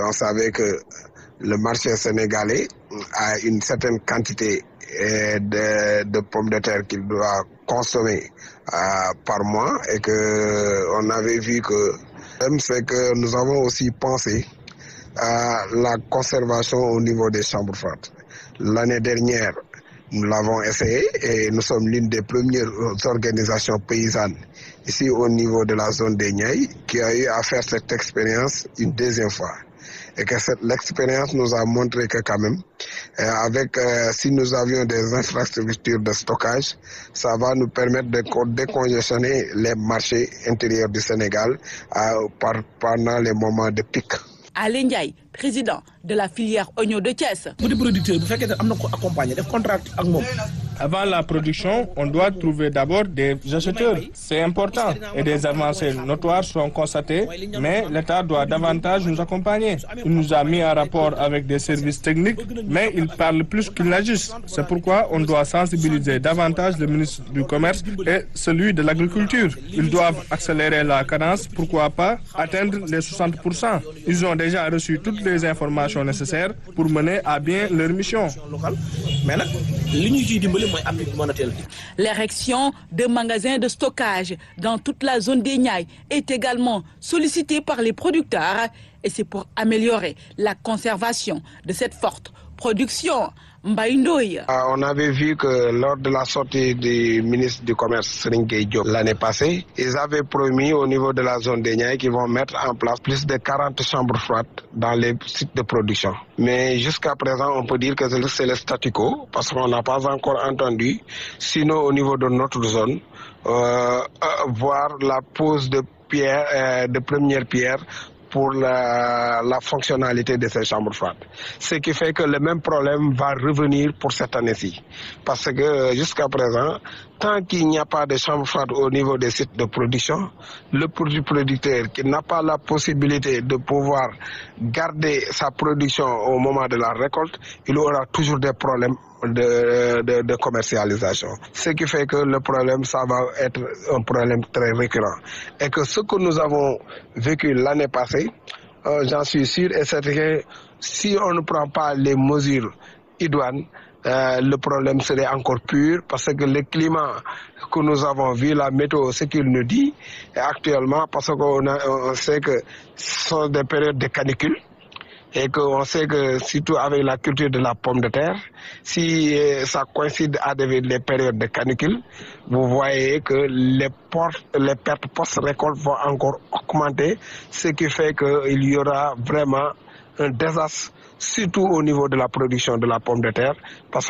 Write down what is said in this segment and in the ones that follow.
on savait que le marché sénégalais a une certaine quantité de, de pommes de terre qu'il doit consommer euh, par mois et que on avait vu que c'est que nous avons aussi pensé à la conservation au niveau des chambres froides. L'année dernière, nous l'avons essayé et nous sommes l'une des premières organisations paysannes ici au niveau de la zone des Niayes qui a eu à faire cette expérience une deuxième fois. Et que l'expérience nous a montré que quand même, euh, avec euh, si nous avions des infrastructures de stockage, ça va nous permettre de décongestionner les marchés intérieurs du Sénégal euh, par, pendant les moments de pic. Alain Ndiaye président de la filière oignon de Thiès. bu dee producteur bu fekkee ne am na ko accompagner def contrat ak moom. Avant la production, on doit trouver d'abord des acheteurs. C'est important et des avancées notoires sont constatées, mais l'État doit davantage nous accompagner. Il nous a mis en rapport avec des services techniques, mais il parle plus qu'il n'agisse. C'est pourquoi on doit sensibiliser davantage le ministre du Commerce et celui de l'Agriculture. Ils doivent accélérer la cadence, pourquoi pas atteindre les 60%. Ils ont déjà reçu toutes les informations nécessaires pour mener à bien leur mission. mais nag li ñu ciy dimbali mooy appui monétaire bi. L'érection de magasins de stockage dans toute la zone des Niayes est également sollicitée par les producteurs et c'est pour améliorer la conservation de cette forte production. Mbaye Ndoye. On avait vu que lors de la sortie du ministre du Commerce Serigne Gueye Diop l'année passée, ils avaient promis au niveau de la zone des Niayes qu'ils vont mettre en place plus de 40 chambres froides dans les sites de production. Mais jusqu'à présent, on peut dire que c'est le statu quo parce qu'on n'a pas encore entendu, sinon au niveau de notre zone, euh, euh, voir la pose de pierre, euh, de première pierre pour la, la, fonctionnalité de ces chambres froides. Ce qui fait que le même problème va revenir pour cette année-ci. Parce que jusqu'à présent, tant qu'il n'y a pas de chambre froide au niveau des sites de production, le produit producteur qui n'a pas la possibilité de pouvoir garder sa production au moment de la récolte, il aura toujours des problèmes de, de, de, commercialisation. Ce qui fait que le problème, ça va être un problème très récurrent. Et que ce que nous avons vécu l'année passée, euh, j'en suis sûr, et c'est que si on ne prend pas les mesures idoines, euh, le problème serait encore pur parce que le climat que nous avons vu, la météo, ce qu'il nous dit, actuellement, parce qu'on on sait que ce sont des périodes de canicule et qu'on sait que surtout avec la culture de la pomme de terre, si ça coïncide avec les périodes de canicule, vous voyez que les, portes, les pertes post-récolte vont encore augmenter, ce qui fait qu'il y aura vraiment un désastre, surtout au niveau de la production de la pomme de terre, parce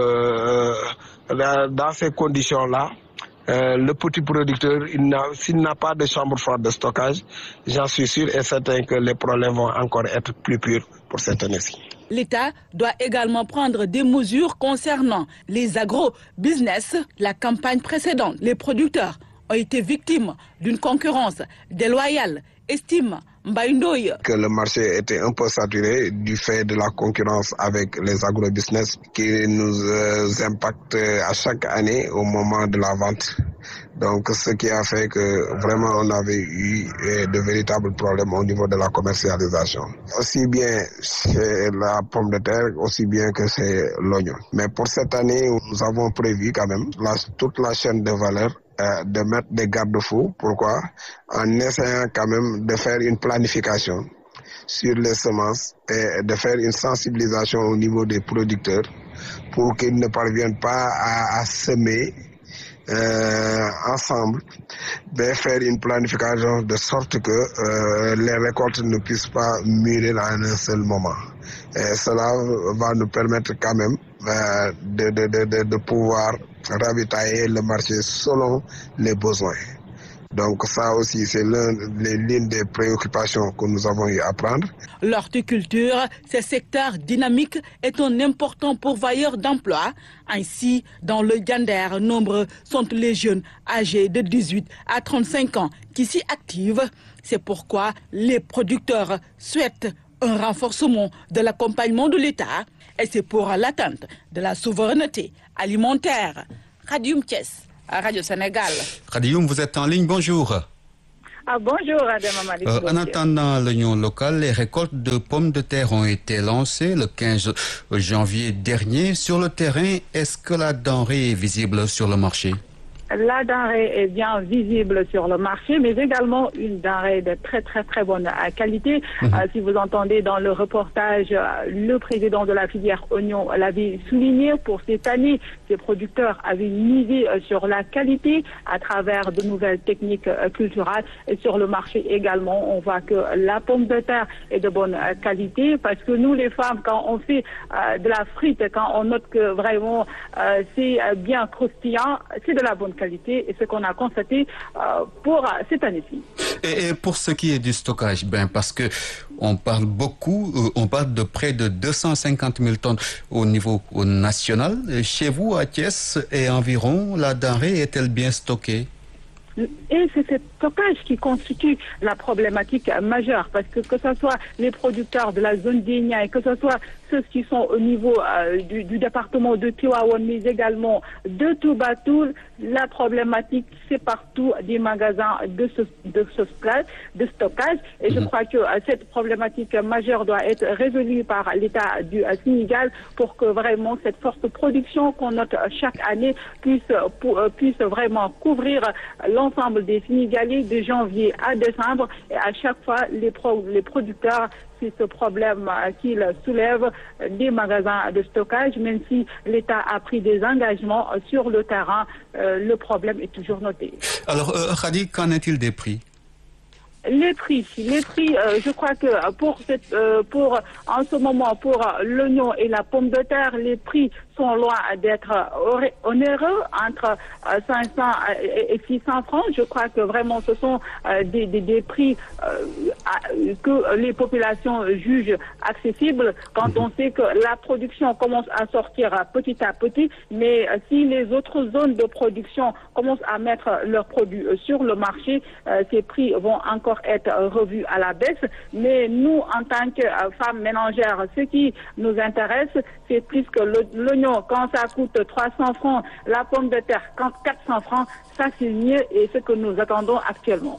que euh, dans ces conditions-là, euh, le petit producteur, s'il n'a pas de chambre froide de stockage, j'en suis sûr et certain que les problèmes vont encore être plus purs pour cette année-ci. L'État doit également prendre des mesures concernant les agro-business. La campagne précédente, les producteurs ont été victimes d'une concurrence déloyale, estime Mbaye que le marché était un peu saturé du fait de la concurrence avec les agrobusiness qui nous euh, impacte à chaque année au moment de la vente. Donc, ce qui a fait que vraiment on avait eu de véritables problèmes au niveau de la commercialisation. Aussi bien chez la pomme de terre, aussi bien que chez l'oignon. Mais pour cette année, nous avons prévu quand même la, toute la chaîne de valeur euh, de mettre des garde-fous. Pourquoi En essayant quand même de faire une planification sur les semences et de faire une sensibilisation au niveau des producteurs pour qu'ils ne parviennent pas à, à semer euh, ensemble, de faire une planification de sorte que euh, les récoltes ne puissent pas mûrir en un seul moment. Et cela va nous permettre quand même euh, de, de, de, de pouvoir ravitailler le marché selon les besoins. Donc ça aussi, c'est l'une des préoccupations que nous avons eu à prendre. L'horticulture, ce secteur dynamique, est un important pourvoyeur d'emplois. Ainsi, dans le Gander, nombreux sont les jeunes âgés de 18 à 35 ans qui s'y activent. C'est pourquoi les producteurs souhaitent un renforcement de l'accompagnement de l'État et c'est pour l'atteinte de la souveraineté alimentaire. Radium Thiès, Radio Sénégal. Radium, vous êtes en ligne, bonjour. Ah, bonjour, Adama Malik. Euh, en attendant l'oignon local, les récoltes de pommes de terre ont été lancées le 15 janvier dernier. Sur le terrain, est-ce que la denrée est visible sur le marché La denrée est bien visible sur le marché, mais également une denrée de très très très bonne euh, qualité. Euh, si vous entendez dans le reportage, euh, le président de la filière oignon l'avait souligné pour cette année, ces producteurs avaient misé euh, sur la qualité à travers de nouvelles techniques euh, culturelles et sur le marché également, on voit que la pomme de terre est de bonne euh, qualité parce que nous les femmes, quand on fait euh, de la frite, quand on note que vraiment euh, c'est euh, bien croustillant, c'est de la bonne qualité et ce qu'on a constaté euh, pour euh, cette année-ci. et, et pour ce qui est du stockage, ben parce que on parle beaucoup, euh, on parle de près de 250 000 tonnes au niveau au national. Chez vous, à Thiès et environ, la denrée est-elle bien stockée Et c'est ce stockage qui constitue la problématique euh, majeure, parce que que ce soit les producteurs de la zone d'Igna et que ce soit ceux qui sont au niveau euh, du, du département de Tivaouane, mais également de Toubatoul, la problématique, c'est partout des magasins de ce, de ce stockage, de stockage. Et je crois que euh, cette problématique majeure doit être résolue par l'État du euh, Sénégal pour que vraiment cette forte production qu'on note euh, chaque année puisse, euh, pour- euh, puisse vraiment couvrir euh, l'ensemble des Sénégalais de janvier à décembre. Et à chaque fois, les, pro- les producteurs c'est ce problème euh, qu'il soulève euh, des magasins de stockage, même si l'État a pris des engagements euh, sur le terrain, euh, le problème est toujours noté. Alors, euh, Khadi, qu'en est-il des prix Les prix, les prix, euh, je crois que euh, pour cette, euh, pour en ce moment pour euh, l'oignon et la pomme de terre, les prix sont loin d'être euh, oré- onéreux entre euh, 500 et et 600 francs. Je crois que vraiment ce sont euh, des, des, des prix euh, à- que les populations jugent accessibles quand on sait que la production commence à sortir euh, petit à petit, mais euh, si les autres zones de production commencent à mettre leurs produits euh, sur le marché, euh, ces prix vont encore être euh, revus à la baisse. Mais nous, en tant que euh, femmes ménagères, ce qui nous intéresse, c'est plus que le- l'oignon, quand ça coûte 300 francs, la pomme de terre, quand 400 francs, ça c'est mieux et ce que nous attendons actuellement.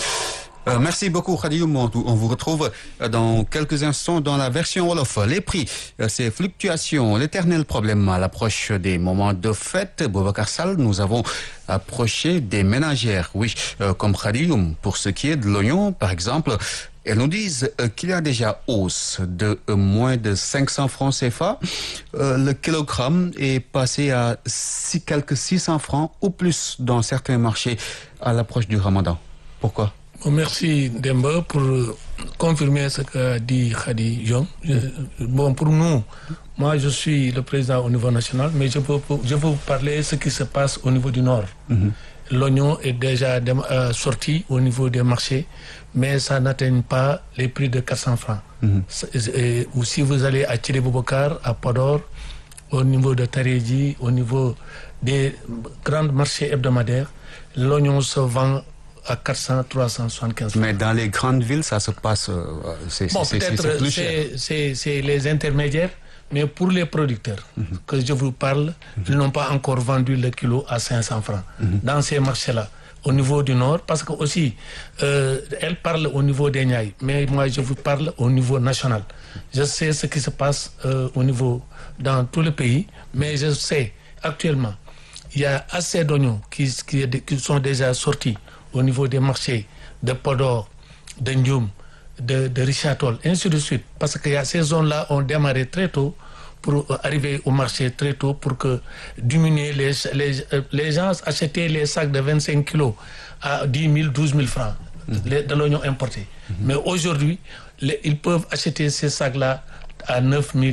Euh, merci beaucoup, Khadi Oumou. On on vous retrouve euh, dans quelques instants dans la version Wolof. Les prix, euh, ces fluctuations, l'éternel problème à l'approche des moments de fête. Boubacar Sall, nous avons approché des ménagères. Oui, euh, comme Khadi Oum. Pour ce qui est de l'oignon, par exemple, elles nous disent euh, qu'il y a déjà hausse de euh, moins de 500 francs CFA. Euh, le kilogramme est passé à six, quelques 600 francs ou plus dans certains marchés à l'approche du ramadan. Pourquoi Bon, Merci Demba pour euh, confirmer ce qu'a dit Khadi Diom. Je- Bon, pour nous, moi je suis le président au niveau national, mais je peux, je peux vous parler de ce qui se passe au niveau du Nord. L'oignon est déjà dem- euh, sorti au niveau des marchés, mais ça n'atteint pas les prix de 400 francs. C'est- et- ou si vous allez à Thierry Boubacar, à Podor, au niveau de Taréji, au niveau des grands marchés hebdomadaires, l'oignon se vend à 400, 375 francs. Mais dans les grandes villes, ça se passe. euh, c'est Bon, c'est- c'est- c'est peut-être plus cher. c'est- c'est c'est les intermédiaires, mais pour les producteurs que je vous parle, ils n'ont pas encore vendu le kilo à 500 francs dans ces marchés-là. Au niveau du Nord, parce que aussi, euh, elle parle au niveau des Niayes, mais moi je vous parle au niveau national. Je sais ce qui se passe euh, au niveau dans tout le pays, mais je sais actuellement, il y a assez d'oignons qui, qui, qui sont déjà sortis au niveau des marchés de Podor, de Ndioum, de, de Richard Toll, ainsi de suite. Parce que y a ces zones-là ont démarré très tôt pour euh, arriver au marché très tôt pour que diminuer les, les, euh, les gens achetaient les sacs de 25 kilos à 10 000, 12 000 francs les- de l'oignon importé. Mais aujourd'hui, les- ils peuvent acheter ces sacs-là à 9 000,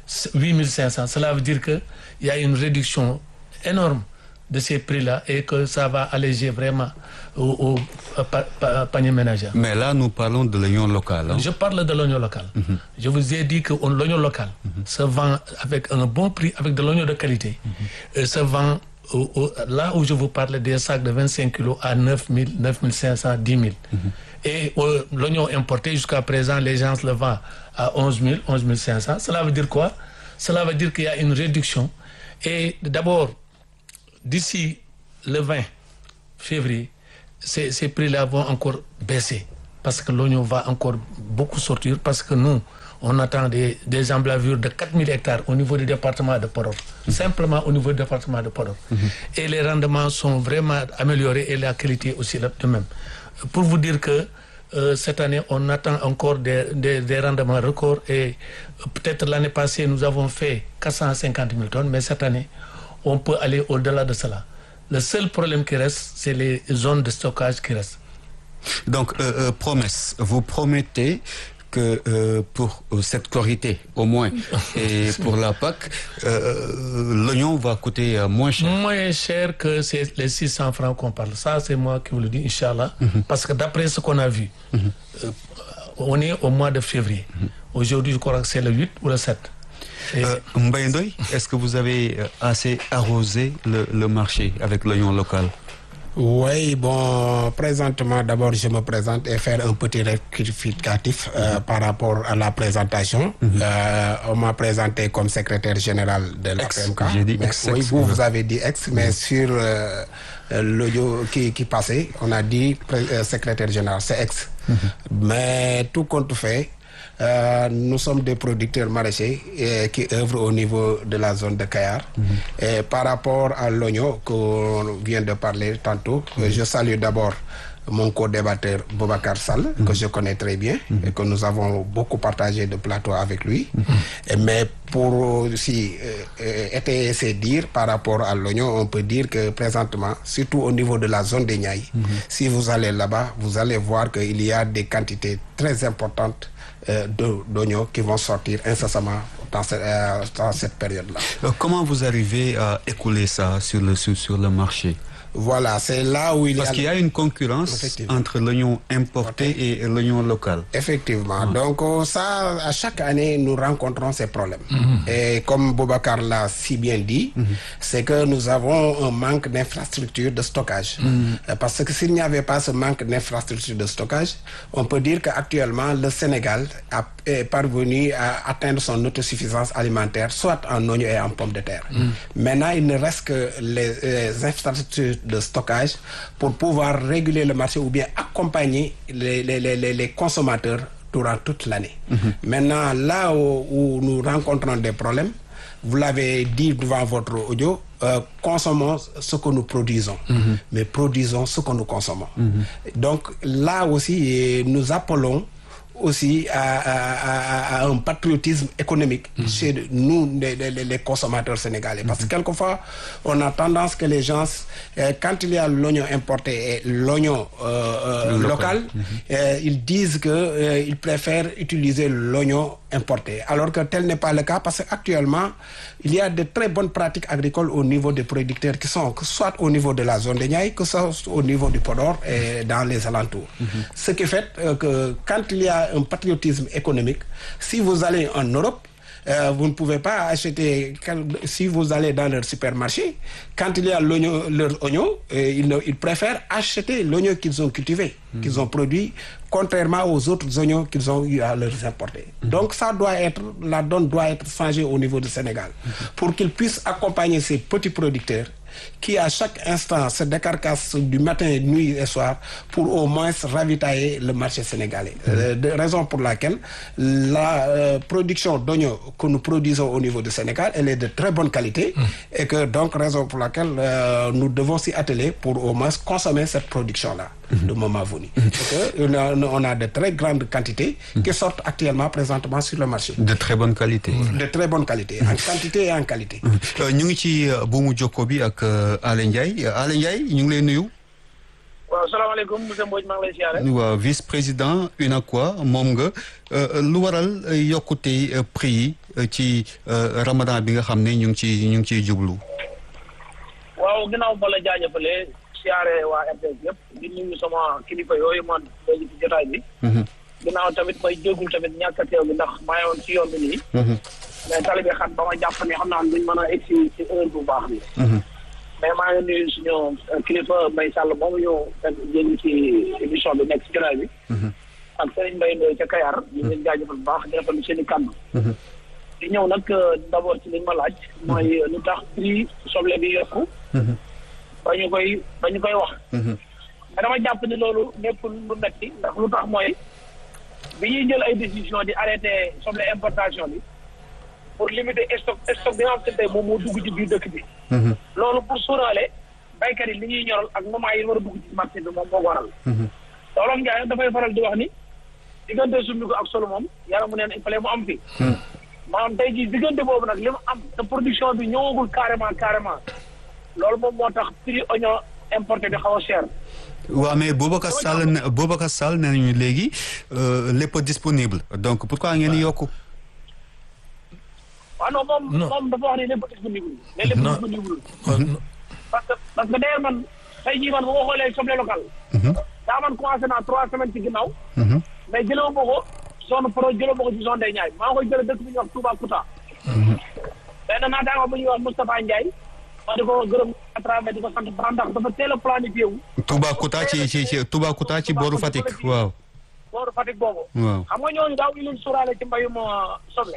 8 500. Cela veut dire qu'il y a une réduction énorme de ces prix-là et que ça va alléger vraiment au, au pa- pa- panier ménagère. Mais là, nous parlons de l'oignon local. hein. Je parle de l'oignon local. Je vous ai dit que on- l'oignon local se vend avec un bon prix, avec de l'oignon de qualité. Et se vend au- au- là où je vous parle des sacs de 25 kilos à 9 000, 9 500, 10 000. Et euh, l'oignon importé, jusqu'à présent, les gens le vendent à 11 000, 11 500. Cela veut dire quoi Cela veut dire qu'il y a une réduction. Et d'abord, d'ici le 20 février, ces, ces prix-là vont encore baisser parce que l'oignon va encore beaucoup sortir parce que nous, on attend des, des emblavures de 4000 hectares au niveau du département de Podor, simplement au niveau du département de Podor. Et les rendements sont vraiment améliorés et la qualité aussi de même. Pour vous dire que euh, cette année, on attend encore des, des, des rendements records et euh, peut-être l'année passée, nous avons fait 450 000 tonnes, mais cette année, on peut aller au-delà de cela. Le seul problème qui reste, c'est les zones de stockage qui restent. Donc, euh, euh, promesse, vous promettez que euh, pour euh, cette corité, au moins, et pour la PAC, euh, l'oignon va coûter euh, moins cher. Moins cher que c'est les 600 francs qu'on parle. Ça, c'est moi qui vous le dis, Inch'Allah. Parce que d'après ce qu'on a vu, euh, on est au mois de février. Aujourd'hui, je crois que c'est le 8 ou le 7. Et- Euh, Mbaye Ndoye, est-ce que vous avez euh, assez arrosé le, le marché avec l'oignon local Oui, bon, présentement, d'abord, je me présente et faire un petit rectificatif euh, par rapport à la présentation. Euh, on m'a présenté comme secrétaire général de la Ex, PMK. j'ai dit Mais ex, oui, ex, vous, oui. vous avez dit ex, mais sur euh, euh, l'audio qui, qui passait, on a dit pré- euh, secrétaire général, c'est ex. Mais tout compte fait, euh, nous sommes des producteurs maraîchers euh, qui œuvrent au niveau de la zone de Kayar. Et par rapport à l'oignon qu'on vient de parler tantôt, euh, je salue d'abord mon co-débatteur Bobakar Sall, que je connais très bien et que nous avons beaucoup partagé de plateau avec lui. Et mais pour aussi euh, euh, étayer ses dires par rapport à l'oignon, on peut dire que présentement, surtout au niveau de la zone des Niayes, si vous allez là-bas, vous allez voir qu'il y a des quantités très importantes euh, de- d'oignons qui vont sortir incessamment dans cette, euh, dans cette période-là. Euh, Comment vous arrivez à écouler ça sur le, sur, sur le marché Voilà, c'est là où il Parce y a... qu'il y a une concurrence Effectivement. entre l'oignon importé et l'oignon local. Effectivement. Donc euh, ça, à chaque année, nous rencontrons ces problèmes. Et comme Boubacar l'a si bien dit, c'est que nous avons un manque d'infrastructures de stockage. Euh, Parce que s'il n'y avait pas ce manque d'infrastructures de stockage, on peut dire qu'actuellement, le Sénégal a, est parvenu à atteindre son autosuffisance alimentaire, soit en oignons et en pommes de terre. Maintenant, il ne reste que les, euh, infrastructures de stockage pour pouvoir réguler le marché ou bien accompagner les, les, les, les- les consommateurs durant toute l'année. Maintenant, là où, où nous rencontrons des problèmes, vous l'avez dit devant votre audio, euh, consommons ce que nous produisons, mais produisons ce que nous consommons. Donc là aussi, eh, nous appelons aussi à, à- à- à un patriotisme économique chez nous, les, les- les consommateurs sénégalais. Parce que quelquefois, on a tendance que les gens, euh, quand il y a l'oignon importé et l'oignon euh, euh, Local. local, euh, ils disent que euh, ils préfèrent utiliser l'oignon importé. Alors que tel n'est pas le cas parce qu'actuellement, il y a de très bonnes pratiques agricoles au niveau des producteurs qui sont que soit au niveau de la zone de Niaï, que ce soit au niveau du Podor et dans les alentours. Ce qui fait euh, que quand il y a un patriotisme économique, si vous allez en Europe, euh, vous ne pouvez pas acheter, quel- si vous allez dans leur supermarché, quand il y a l'oignon, leur oignon, euh, ils, ne- ils préfèrent acheter l'oignon qu'ils ont cultivé, qu'ils ont produit, contrairement aux autres oignons qu'ils ont eu à leur importer. Donc ça doit être, la donne doit être changée au niveau du Sénégal, pour qu'ils puissent accompagner ces petits producteurs qui à chaque instant se décarcassent du matin, nuit et soir pour au moins ravitailler le marché sénégalais. Euh, de raison pour laquelle la euh, production d'oignons que nous produisons au niveau du Sénégal, elle est de très bonne qualité et que donc raison pour laquelle euh, nous devons s'y atteler pour au moins consommer cette production-là de moment venu. Parce que on a, on a de très grandes quantités qui sortent actuellement présentement sur le marché. De très bonne qualité. De très bonne qualité, en quantité et en qualité. Euh, ñu ngi ci euh, buumu jokko bi ak euh, Alé Ndiaye Euh, Alé Ndiaye ñu ngi lay nuyu. waaw salaamaaleykum monsieur Mbodj maa ngi lay siyaare. waaw vice président UNACOIS moom nga euh, lu waral euh, yokkute euh, prix yi euh, ci euh, Ramadan bi nga xam ne ñu ngi ci ñu ngi ciy jublu. waaw ginnaaw ba la jaajëfalee siyaare waa RTS yëpp di nuyu sama kilifa yooyu man léegi ci jotaay bi. ginnaaw tamit may jéggul tamit ñàkk a teew bi ndax maa yoon ci yoon bi nii. mais tali bi xat ba ma jàpp ni xam naa ne duñ mën a egsi ci heure bu baax bi. mais maa ngi nuyu suñu kilifa Mbaye Sall moom ñu jéggi ci émission bi nekk ci jotaay bi. ak Serigne Mbaye Ndoye ca Kayar. ñu ngi leen jaajëfal bu baax di rafetlu seen i kàddu. di ñëw nag d'abord ci li ma laaj. mooy lu tax prix soble bi yokku. ba ñu koy ba ñu koy wax. mais dama jàpp ni loolu nekkul lu metti ndax lu tax mooy bi ñuy jël ay décision di arrêté soble importation bi pour limiter stock stock bi nga xam te tey moom moo dugg ci biir dëkk bi loolu pour sóoraale baykat yi li ñuy ñoral ak moment yi war a dugg ci marché bi moom moo ko waral loolu Ndiaye dafay faral di wax ni diggante summi ko ak solo moom yàlla mu neen il fallait mu am fi maanaam tey jii diggante boobu nag li mu am te production bi ñëwagul carrément carrément loolu moom moo tax prix oignon importé bi xaw a cher waaw mais Boubacar Sall ne Boubacar Sall nee nañu léegi lépp disponible donc pourquoi ngeen di yokku. waaw non moom Non. moom dafa wax ni lépp disponible mais lépp Non. disponible non, non. parce que parce que d'ailleurs man tey jii man bu ma xoolee soble local daa man commencé naa trois semaines ci ginnaaw mais jëloo ma ko zone pro jëloo ma ko ci zone des Niayes maa ngi koy jëlee dëkk bi ñuy wax Toubacouta benn naataango bu ñuy wax Moustapha Ndiaye ma di ko gërëm à travers di ko sant baax ndax dafa teel a planifié wu Toubacouta ci ci ci Toubacouta ci booru Fatick waaw. booru Fatick boobu waaw. xam nga ñooñu daaw ñu leen suuraale ci mbayum euh, soble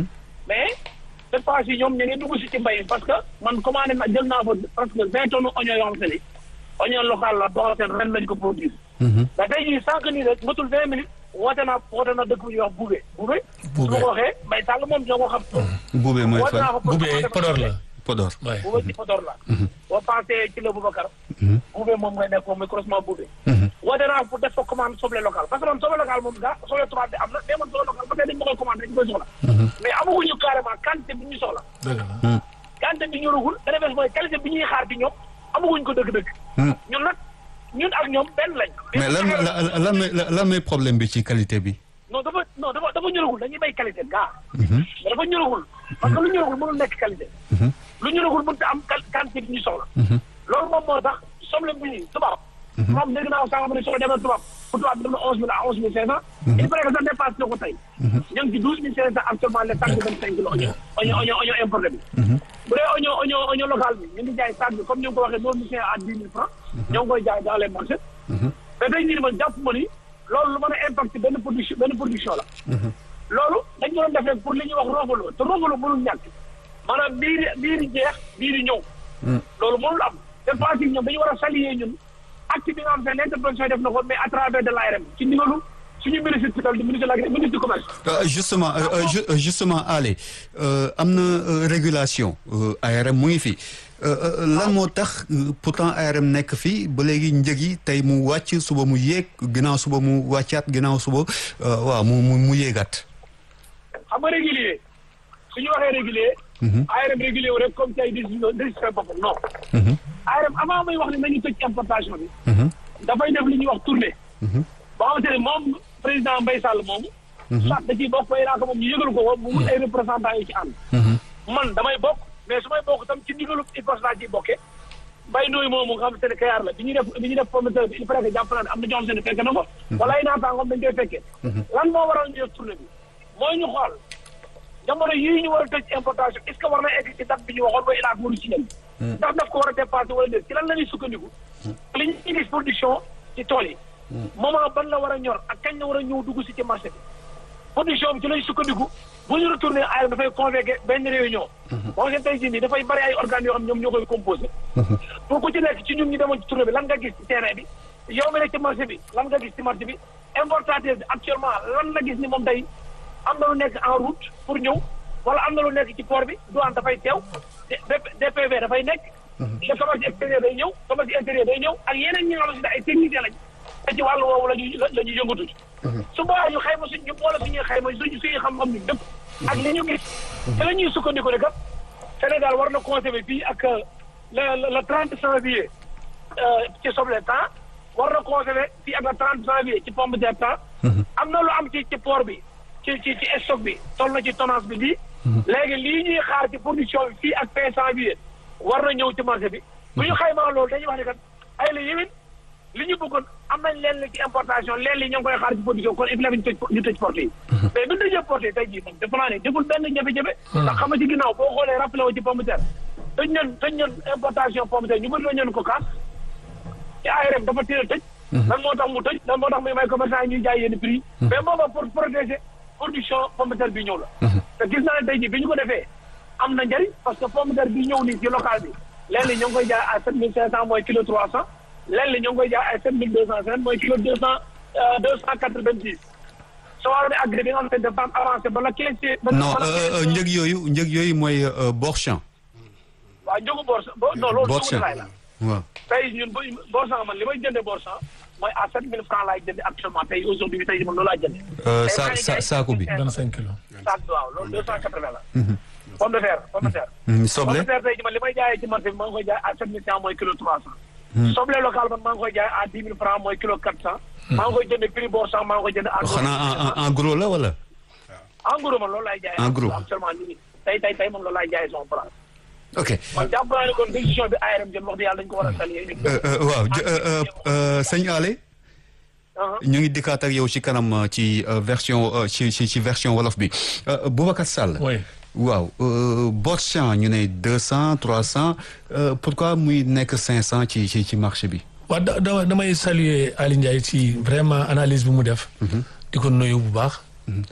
mais cette fois ci ñoom ñu ngi dugg si ci mbay mi parce que man commandé na jël naa fa presque vingt tonnes oignon yoo xam te ni oignon local la boo xam te ren lañ ko produire mais tey jii sànq nii rek matul vingt minutes woote naa woote naa dëkk bu ñuy wax Boubé Boubé su ma ko waxee mbay tàll moom ñoo ko xam Boubé mooy woote naa fan ko pour Boubé Podor la. Podor. Ouais. Boubé ci Podor la boo pensé ci la Boubacar Boubé moom ngay nekk moom mooy croisement Boubé woote naa pour def fa commande soble local parce que man soble local moom gaa soble tubaab bi am na mais man soble local ba tey dañ ma koy commandé dañ koy soxla mais amaguñu carrément quantité bi ñu soxla dëgg la. quantité bi ñoragul beneen bés mooy qualité bi ñuy xaar ci ñoom amaguñ ko dëgg-dëgg ñun nag ñun ak ñoom benn lañ mais lan lan lan mooy lan mooy problème bi ci qualité bi. non dafa non dafa dafa ñoragul dañuy bay qualité gaa mais dafa ñoragul parce que lu ñoragul mënul nekk qualité lu ñoragul mënut a am qual- quantité bi ñu soxla loolu moom moo tax soble bi tubaab moom dégg naa sànq ma ne soxla dem na tubaab bu tubaab bi dem na onze mille à onze mille cinq cent il paraît que ça dépasse na ko tey ñu ngi ci douze mille cinq cent actuellement les sacs de vingt cinq kilos oignon oignon oignon oignon importé bi bu dee oignon oignon oignon local bi ñu ngi jaay sac bi comme ni nga ko waxee neuf mille cinq à dix mille francs ñoo ngi koy jaay dans les marchés mais tey jii man jàpp ma ni loolu lu mën a impact benn production benn production la loolu dañ ko doon def rek pour li ñuy wax roofaloo te roofaloo mënul ñàkk maanaam biir biir jeex biir ñëw loolu mënul am te fois ñoom dañu war a saluer ñun acte bi nga xam ne l'intervention def na ko mais à travers de l'ARM ci ndigalu suñu ministre tutelle du ministre de l'agri ministre du commerce Euh, justement euh, euh, ju- euh, justement Ale euh, am na euh, régulation euh, ARM mu ngi fi Euh, euh, lan moo tax euh, pourtant ARM nekk fii ba léegi njëg yi tey mu wàcc suba mu yéeg ginnaaw suba mu wàccaat ginnaaw suba euh, waaw mu mu mu yéegaat. xam nga régulier su ñu waxee régulier ARM régulier wu rek comme ci ay décision décision boppam non ARM avant muy wax ne nañu tëj importation bi dafay def li ñuy wax tournée ba xamante ne moom président Mbaye Sall moomu soit da ciy bokk bay naa ko moom ñu yëgal ko ko mu wut ay représentants yi ci ànd man damay bokk mais su may bokk tam ci ndigalu IPOS laa ciy bokkee mbay nooyu moomu nga xamante ne kayaar la bi ñuy def bi ñuy def promoteur bi il paraît que jàpp naa ne am na ñoo xamante ne fekk na ko wala ay naataangoom dañ koy fekkee lan moo waral ñu def tournée bi mooy ñu xool jamono yii ñu war a tëj importation est ce que war na egg ci date bi ñu waxoon ba ilaak waru ci nen ndax daf ko war a dépassé wala déet ci lan la ñuy sukkandiku li ñuy gis production ci tool yi moment ban la war a ñor ak kañ la war a ñëw dugg si ci marché bi production bi ci lañ sukkandiku bu ñu retourné ARM dafay convoqué benn réunion boo seen tey jii nii dafay bari ay organes yoo xam ñoom ñoo koy composé pour ku ci nekk ci ñun ñu demoon ci tournée bi lan nga gis ci terrain bi yow mi nekk ci marché bi lan nga gis ci marché bi importateur bi actuellement lan la gis ni moom tey am na lu nekk en route pour ñëw wala am na lu nekk ci port bi douane dafay teew DPV dafay nekk le commerce extérieur day ñëw commerce intérieur day ñëw ak yeneen ñi nga xamante ne ay techniciens lañ te ci wàllu woowu la ñuy la ñuy yëngatu su boobaa ñu xayma suñ ñu boole suñuy xayma suñ suñuy xam-xam ñu dëpp ak li ñu gis te la ñuy sukkandiku ne kat Sénégal war na conserver fii ak le le trente janvier ci soble temps war na conserver fii ak le trente janvier ci pomme de terre temps am na lu am ci ci port bi ci ci ci stock bi toll na ci tonnage bi lii léegi lii ñuy xaar ci production bi fii ak fin janvier war na ñëw ci marché bi bu ñu xaymaa loolu dañuy wax ne kat ay la yéwén li ñu bëggoon am nañ leen li ci importation leen li ñoo ngi koy xaar ci production kon il faut ñu tëj ñu tëj porte yi mais bi ñu tëjee porte yi tey jii moom defe naa ne deful benn jafe-jafe ndax xam nga ci ginnaaw boo xoolee rappelé wu ci pomme de terre tëj ñeen tëj ñeen importation pomme de terre ñu bëri la ñeen ko kaas ci ARM dafa teel a tëj lan moo tax mu tëj lan moo tax muy may commerçant yi ñuy jaay yenn prix mais booba pour protéger production pomme de terre bi ñëw la te gis naa ne tey jii bi ñu ko defee am na njëriñ parce que pomme de terre bi ñëw nii ci local bi léeg-léeg ñoo ngi koy jaay à sept mille cinq cent mooy kilo trois cent lenn li ñoo ngi koy jaay ay sept mille deux cent cinquante mooy kilo deux cent deux cent quatre vingt six soo waree agré bi nga xam ne dafa am avancé ba la quinze non njëg yooyu njëg yooyu mooy Borchamp. waaw njëgu Borchamp non loolu njëgu laay la waaw tey ñun bu Borchamp man li may jëndee Borchamp mooy à sept mille francs laay jëndee actuellement tey aujourd'hui tey man loolu laa jëndee. sa sa saako bi. vingt cinq kilos. saako bi waaw loolu deux cent quatre vingt la. pomme de terre pomme de terre. soble pomme de terre tey jii man li may jaayee ci marché bi maa ngi koy jaay à sept mille cent mooy kilo trois cent. soble local man maa ngi koy jaay à dix mille francs mooy kilo quatre cent. maa ngi koy jëndee prix Borchamp maa ngi koy jëndee. xanaa en gros la wala. en gros man loolu laay jaayee. en gros actuellement nii tey tey tey moom loolu laay jaayee son place. ok man jàpp naa ne kon décision bi ARM jël wax dëgg yàlla dañu ko war a saluer. waaw sëñ Ale. ñu ngi dikkaat ak yow ci kanam ci version ci ci ci version wolof bi Boubacar Sall. oui waaw Borchamp ñu ne deux cent trois cent pourquoi muy nekk cinq cent ci ci ci marché bi. waaw da damay saluer Ali Ndiaye ci vraiment analyse bi mu def. di ko nuyu bu baax.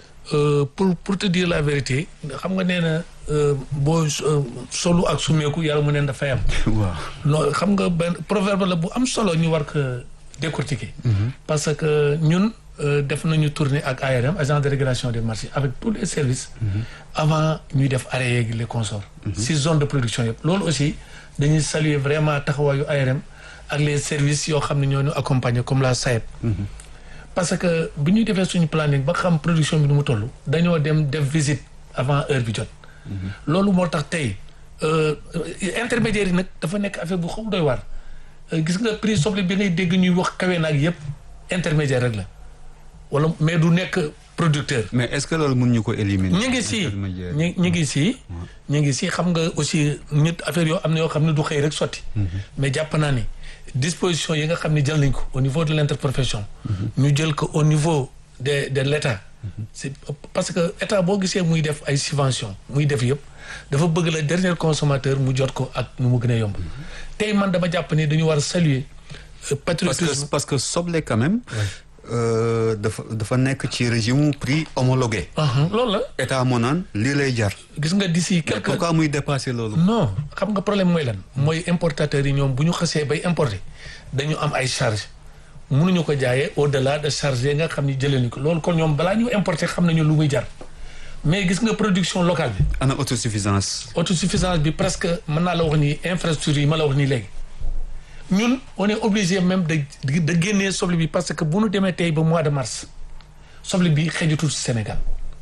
pour pour te dire la vérité xam nga nee na boo solu ak sumeeku yàlla mu neen dafay am. waaw non xam nga benn proverbe la bu am solo ñu war ko décortiquer. parce que ñun def nañu tournée ak ARM agence de régulation des marchés avec tous les services. avant ñuy def arrêt yeeg les consorts. si zone de production yëpp loolu aussi dañuy saluer vraiment taxawaayu ARM ak les services yoo xam ne ñoo ñu accompagner comme la SAEB. parce que bu ñuy defee suñu planning ba xam production bi nu mu toll dañoo dem def visite avant heure bi jot. loolu moo tax tey intermédiaire yi nag dafa nekk affaire bu xaw doy waar. gis nga prix soble bi ngay dégg ñuy wax kawe naag yëpp intermédiaire rek la wala mais du nekk producteur. mais est-ce que loolu mën ñu ko éliminer. ñu ngi si ñu ñu ngi si. ñu ngi si xam nga aussi nit affaire yoo am na yoo xam ne du xëy rek sotti. mais jàpp naa ni. disposition yi nga xam ne jël nañ ko au niveau de l'interprofession ñu jël ko au niveau de de l'État c'est parce que état boo gisee muy def ay subventions muy def yëpp dafa bëgg la dernier consommateur mu jot ko ak nu mu gën a yomb tey man dama jàpp ni dañu war a saluer patriotisme parce que parce que soble quand même dafa dafa nekk ci régime prix homologué loolu la état moo naan lii lay jar gis nga d'ici quelque pourquoi muy dépasser loolu non xam nga problème mooy lan mooy importateurs yi ñoom bu ñu xasee bay importer dañu am ay charge mënuñu ko jaayee au delà de charge yi nga xam ni jëlee ni ko loolu kon ñoom balaa ñu importer xam nañu lu muy jar mais gis nga production locale bi ana autosuffisance autosuffisance bi presque mën naa la wax ni infrastructure yi ma la wax nii léegi ñun on est obligé même de de génnee soble bi parce que bu ñu demee tey ba mois de mars soble bi xejutul ci Sénégal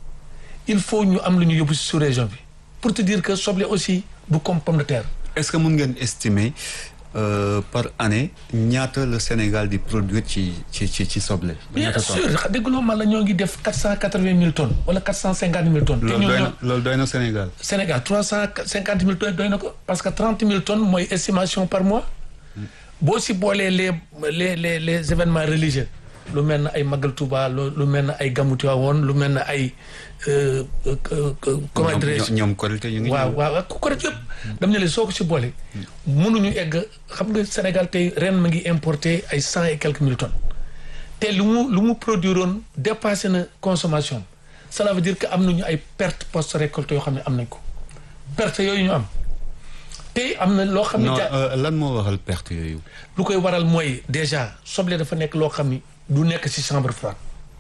il faut ñu am lu ñu yóbbu ci sous-région bi pour te dire que soble aussi du comme pomme de terre. est-ce que mën ngeen estimer euh, par année ñaata le Sénégal di produire ci ci ci ci soble. bien sûr dégguloo man la ñoo ngi def quatre cent quatre-vingt mille tonnes wala quatre cent cinquante mille tonnes. te loolu ñoo doy ñoo na loolu doy na Sénégal. Sénégal trois cent cinquante mille tonnes doy na ko parce que trente mille tonnes mooy estimation par mois. boo si boolee les les les les événements religieux lu mel ne ay Magal Touba lu lu mel ne ay Gamou Tivaouane lu mel ne ay comment dirais-je ñoom Korité ñu ngi waaw waaw ku ko yëpp dam ne leen soo ko si boole mënuñu egg xam nga Sénégal tey ren ma ngi importé ay cent et quelques mille tonnes te lu mu lu mu produire woon dépassé na consommation cela veut dire que am nañu ay perte post récolte yoo xam ne am nañ ko perte yooyu ñu am tey am na loo xam ne non ja- euh, lan moo waral perte yooyu. lu koy waral mooy déjà soble dafa nekk loo xam ni du nekk ci chambre froide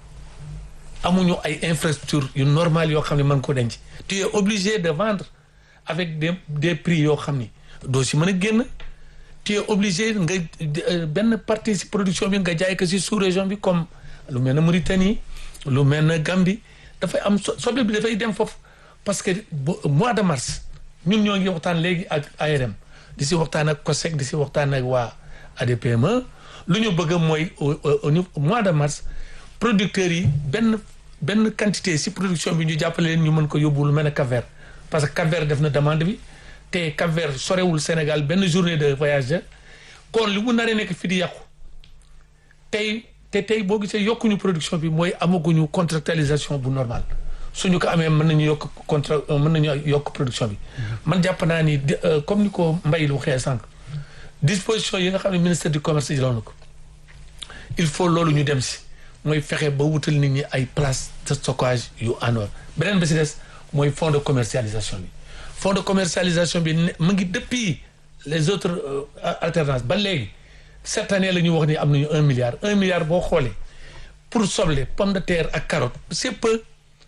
amuñu ay infrastructures yu normales yoo xam ne mën ko denc tu es obligé de vendre avec des des prix yoo xam ni doo si mën a génn tu es obligé nga euh, benn partie ci production bi nga jaay ko ci sous-région bi comme lu mel ne Mauritanie lu mel ne Gambie dafay am so- soble bi dafay dem foofu parce que bu- mois de mars ñun ñoo ngi waxtaan léegi ak ARM di si waxtaan ak COSEC di si waxtaan ak waa ADPME lu ñu bëgg mooy au au niveau mois de mars producteurs yi benn benn quantité si production bi ñu jàppale leen ñu mën ko yóbbu lu mel ne Cap-Vert parce que Cap-Vert def na demande bi te Cap-Vert sorewul Sénégal benn journée de voyage la kon li mu naree nekk fi di yàqu tey te tey boo gisee yokkuñu production bi mooy amaguñu contractualisation bu normal suñu ko amee mën nañu yokk contrat mën nañu yokk production bi man jàpp naa ni di- euh, comme ni ko Mbaye lu waxee sànq disposition yi nga xam ne ministère du commerce jëloon na ko il faut loolu ñu dem si mooy fexe ba wutal nit ñi ay place de stockage yu en or beneen bi si des mooy fonds de commercialisation bi fonds de commercialisation bi ne mu ngi depuis les autres euh, alternances ba léegi cette année la ñu wax ni am nañu un milliard un milliard boo xoolee pour soble pomme de terre ak carotte c'est peu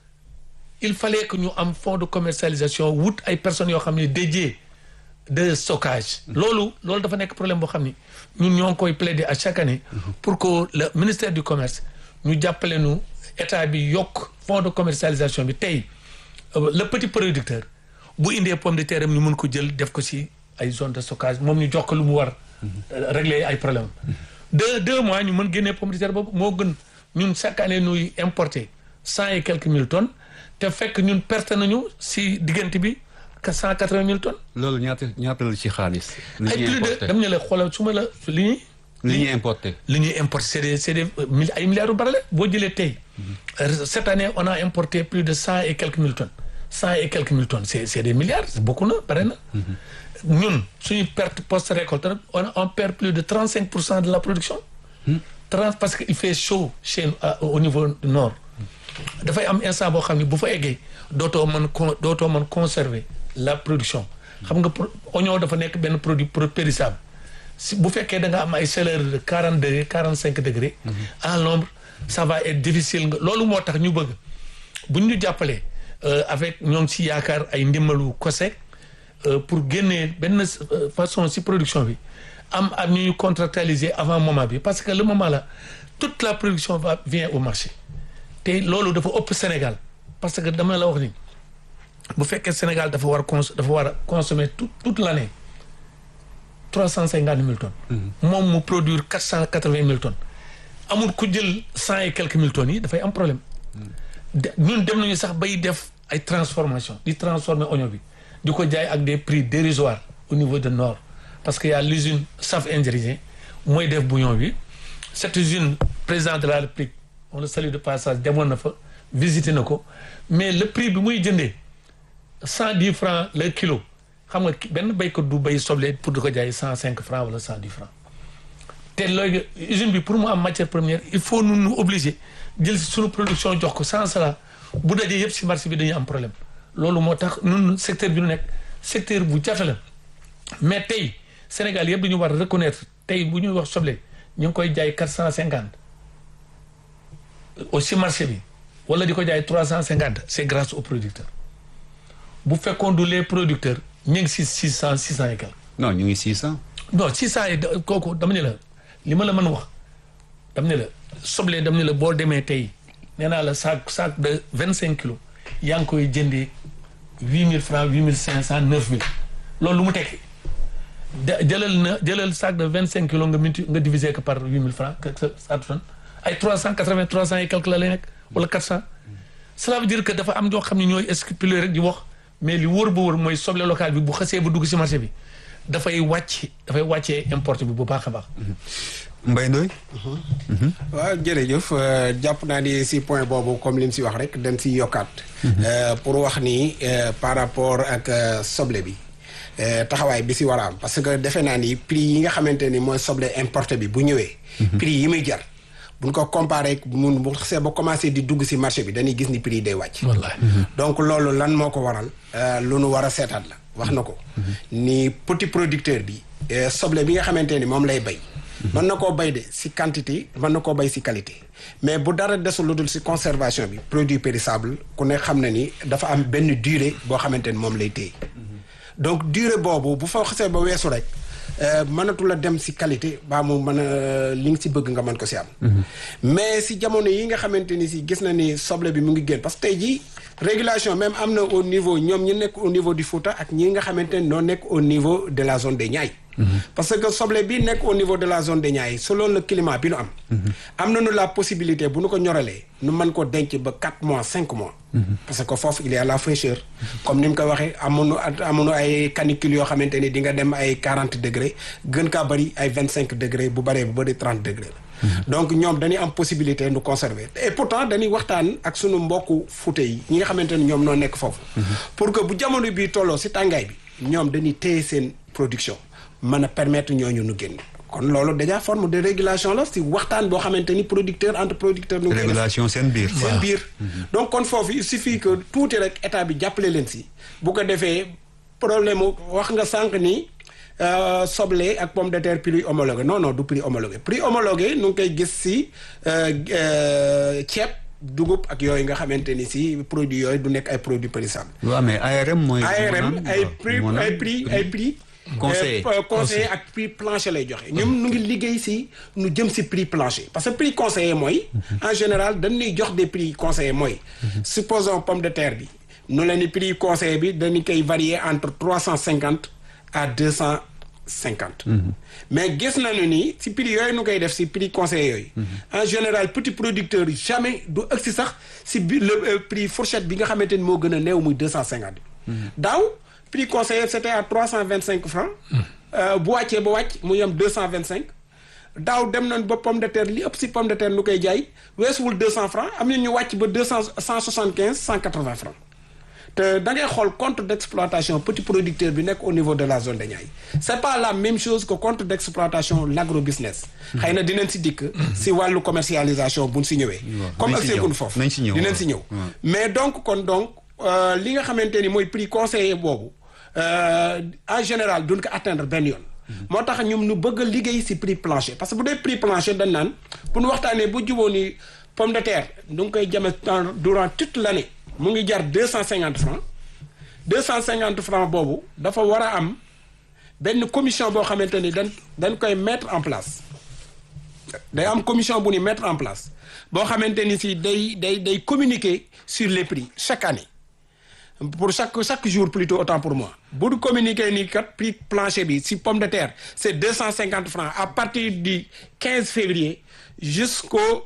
il fallait que ñu am fonds de commercialisation wut ay personnes yoo xam ne dédiées de stockage loolu loolu dafa nekk problème boo xam ni ñun ñoo ngi koy plaider à chaque année pour que le ministère du commerce ñu jàppale nu état bi yokk fonds de commercialisation bi tey le petit producteur bu indee pomme de terre am ñu mën ko jël def ko ci ay zone de stockage moom ñu jox ko lu mu war régler ay problème deux deux mois ñu mën génnee pomme de terre boobu moo gën ñun chaque année ñuy importer cent et quelques mille tonnes te fekk ñun perte nañu ci diggante bi que cent quatre-vingt mille tonnes. loolu ñaata ñaata la ci xaalis. li ay ñuy plus de importé dam ne la xoolal su ma la li ñuy. li ñuy importé. li ñuy importé c'est des c'est des mille ay milliards yu bari la boo jëlee tey cette année on a importé plus de cent et quelques mille tonnes cent et quelques mille tonnes c'est c'est des milliards c'est beaucoup na bare na ñun suñu perte post récolte on on perd plus de trente cinq pour cent de la production trente parce que il fait chaud chez nous, à- au niveau nord dafay am instant boo xam ne bu fa eggee dootoo mën con dootoo mën conserver la production xam nga pro- oignon dafa nekk benn produit pro- périssable si bu fekkee da nga am ay chaleur de quarante degré quarante cinq degré à l'ombre ça va être difficile nga loolu moo tax ñu bëgg bu ñu jàppalee euh, avec ñoo ngi si yaakaar ay ndimbalu COSEC euh, pour génnee benn euh, façon si production bi am am ñuy contractualiser avant moment bi parce que le moment là toute la production va vient au marché te loolu dafa ëpp Sénégal parce que dama la wax ni bu fekkee Sénégal dafa war a cons dafa war a consommer tout toute l'année trois cent cinquante mille tonnes. moom mu produire quatre cent quatre vingt mille tonnes. amul ku jël cent et quelques mille tonnes yi dafay am problème. de ñun dem nañu sax bay def ay transformation di transformer oignon bi di ko jaay ak des prix dérisoires au niveau de nord parce que y a l'usine Saf Indien mooy def bouillon bi cette usine président de la République on le salue de passage demoon na fa visiter na ko mais le prix bi muy jëndee cent dix francs le kilo xam nga ki- benn béykat du béy soble pour di ko jaay cent cinq francs wala cent dix francs te léegi usine bi pour mu am matière première il faut nu nu obligé jël si suñu production jox ko sans cela bu dajee yëpp si marché bi dañuy am problème loolu moo tax nun secteur bi nu nekk secteur bu jafe la mais tey Sénégal yëpp dañu war a reconnaître tey bu ñuy wax soble ñu ngi koy jaay quatre cent cinquante aussi marché bi wala di ko jaay trois cent cinquante c'est grâce aux producteurs bu fekkoon du les producteurs ñu ngi si six cent six cent et quelques non ñu ngi 600. non six cent yi da- kooku dama ne la li ma la mën wax dama ne la soble dama ne la boo demee tey nee naa la sac sac de vingt cinq kilos yaa ngi koy jëndee huit mille francs huit mille cinq cent neuf mille loolu lu mu tekki da jëlal na jëlal sac de vingt cinq kilos nga multi nga diviser ko par huit mille francs que sa sa tonne ay trois cent quatre vingt trois cent et quelque la lay nekk wala quatre cent cela veut dire que dafa am ñoo xam ne ñooy scrupuler rek di wax mais li wóor ba wóor mooy soble local bi bu xasee ba dugg ci marché bi dafay wàcc dafay wàccee importe bi bu baax a baax. Mbaye Ndoye. waaw jërëjëf euh, jàpp naa ni si point boobu comme li mu si wax rek dañ si yokkaat. Euh, pour wax ni euh, par rapport ak euh, soble bi euh, taxawaay bi si war a am parce que defe naa ni prix yi nga xamante ni mooy soble importé bi bu ñëwee. prix yi muy jar buñ ko comparé mun bu xasee ba commencé di dugg si marché bi dañuy gis ni prix yi day wàcc. wallaahi. donc loolu lan moo ko waral euh, lu nu war a seetaat la wax na ko ni petit producteur bi euh, soble bi nga xamante ni moom lay bay mën na koo bay de si quantité mën na koo bay si qualité mais bu dara desul lu dul si conservation bi produit périssable ku ne xam na ni dafa am benn durée boo xamante ni moom lay téye donc durée boobu bu fa xasee ba weesu rek euh, mënatu la dem si qualité baa mu mën a li nga si bëgg nga mën ko si am mais si jamono yi nga xamante ni si gis na ni soble bi mu ngi génn parce que tey jii régulation même am na au niveau ñoom ñi nekk au niveau du Fouta ak ñi nga xamante ni noo nekk au niveau de la zone des Niayes parce que soble bi nekk au niveau de la zone des Niayes selon le climat bi nu am am nañu la possibilité bu nu ko ñoralee nu mën ko denc ba 4 mois 5 mois parce que foofu il y a la fraîcheur comme ni mu ko waxee amuñu amuñu ay canicule yoo xamante ni di nga dem ay 40 degré gën kaa bëri ay 25 degré bu bëree bu bëri 30 degré la donc ñoom dañuy am possibilité nu conserver et pourtant dañuy waxtaan ak sunu mbokku Fuuta yi ñi nga xamante ni ñoom noo nekk foofu pour que bu jamono bii tolloo si tàngaay bi ñoom dañuy téye seen production mën a permettre ñooñu nu génn kon loolu déjà forme de régulation la si waxtaan boo xamante ni producteur entre producteur nu régulation seen biir. seen biir donc kon foofu il suffit que tuuti rek état bi jàppale leen si bu ko defee problème mu wax nga sànq ni soble ak pomme de terre prix homologué non non du prix homologué prix homologué nu ngi koy gis si ceeb dugub ak yooyu nga xamante ni si produits yooyu du nekk ay produits périssables. waaw mais ARM mooy. ARM ay prix ay prix ay prix. conseiller conseiller ak prix plancher lay joxe. ñoom nu ngi liggéey si nu jëm si prix plancher parce que prix conseiller mooy. en général dañuy jox des prix conseillers mooy. supposons pomme de terre bi. nu leen ni prix conseiller bi dañu koy varier entre trois cent cinquante à deux cent cinquante. mais gis nañu ni si prix yooyu nu koy def si prix conseiller yooyu. en général petit producteur jamais du ëgsi sax si bi le prix fourchette bi nga xamante ni moo gën a néew muy deux cent cinquante. daaw prix conseiller c'était à trois cent vingt cinq francs. bu wàccee ba wàcc mu yem deux cent vingt cinq. daaw dem nañ ba pomme de terre li ëpp si pomme de terre nu koy jaay weesuwul deux cent francs am na ñu wàcc ba deux cent cent soixante quinze cent quatre vingt francs. te da ngay xool compte d'exploitation petit producteur bi nekk au niveau de la zone de Niayes c'est pas la même chose que compte d'exploitation l'agrobusiness xëy na dinañ si dikk si wàllu commercialisation buñ si ñëwee comme ak seekun foofu dinañ si ñëw mais donc kon donc li nga xamante ni mooy prix conseiller boobu en général duñ ko atteindre benn yoon moo tax ñoom ñu bëgg a liggéey si prix plancher parce que bu dee prix plancher dañ naan bu ñu waxtaanee bu juboo ni pomme de terre du nga koy jame durant toute l'année mu ngi jar deux cent cinquante francs deux cent cinquante francs boobu dafa war a am benn commission boo xamante ni dañ dañ koy mettre en place day am commission bu ni mettre en place boo xamante ni si day day day communiquer sur les prix chaque année pour chaque chaque jour plutôt autant pour moi bu du communiquer ni kat prix plancher bi si pomme de terre c'est deux cent cinquante francs à partir du quinze février jusqu'au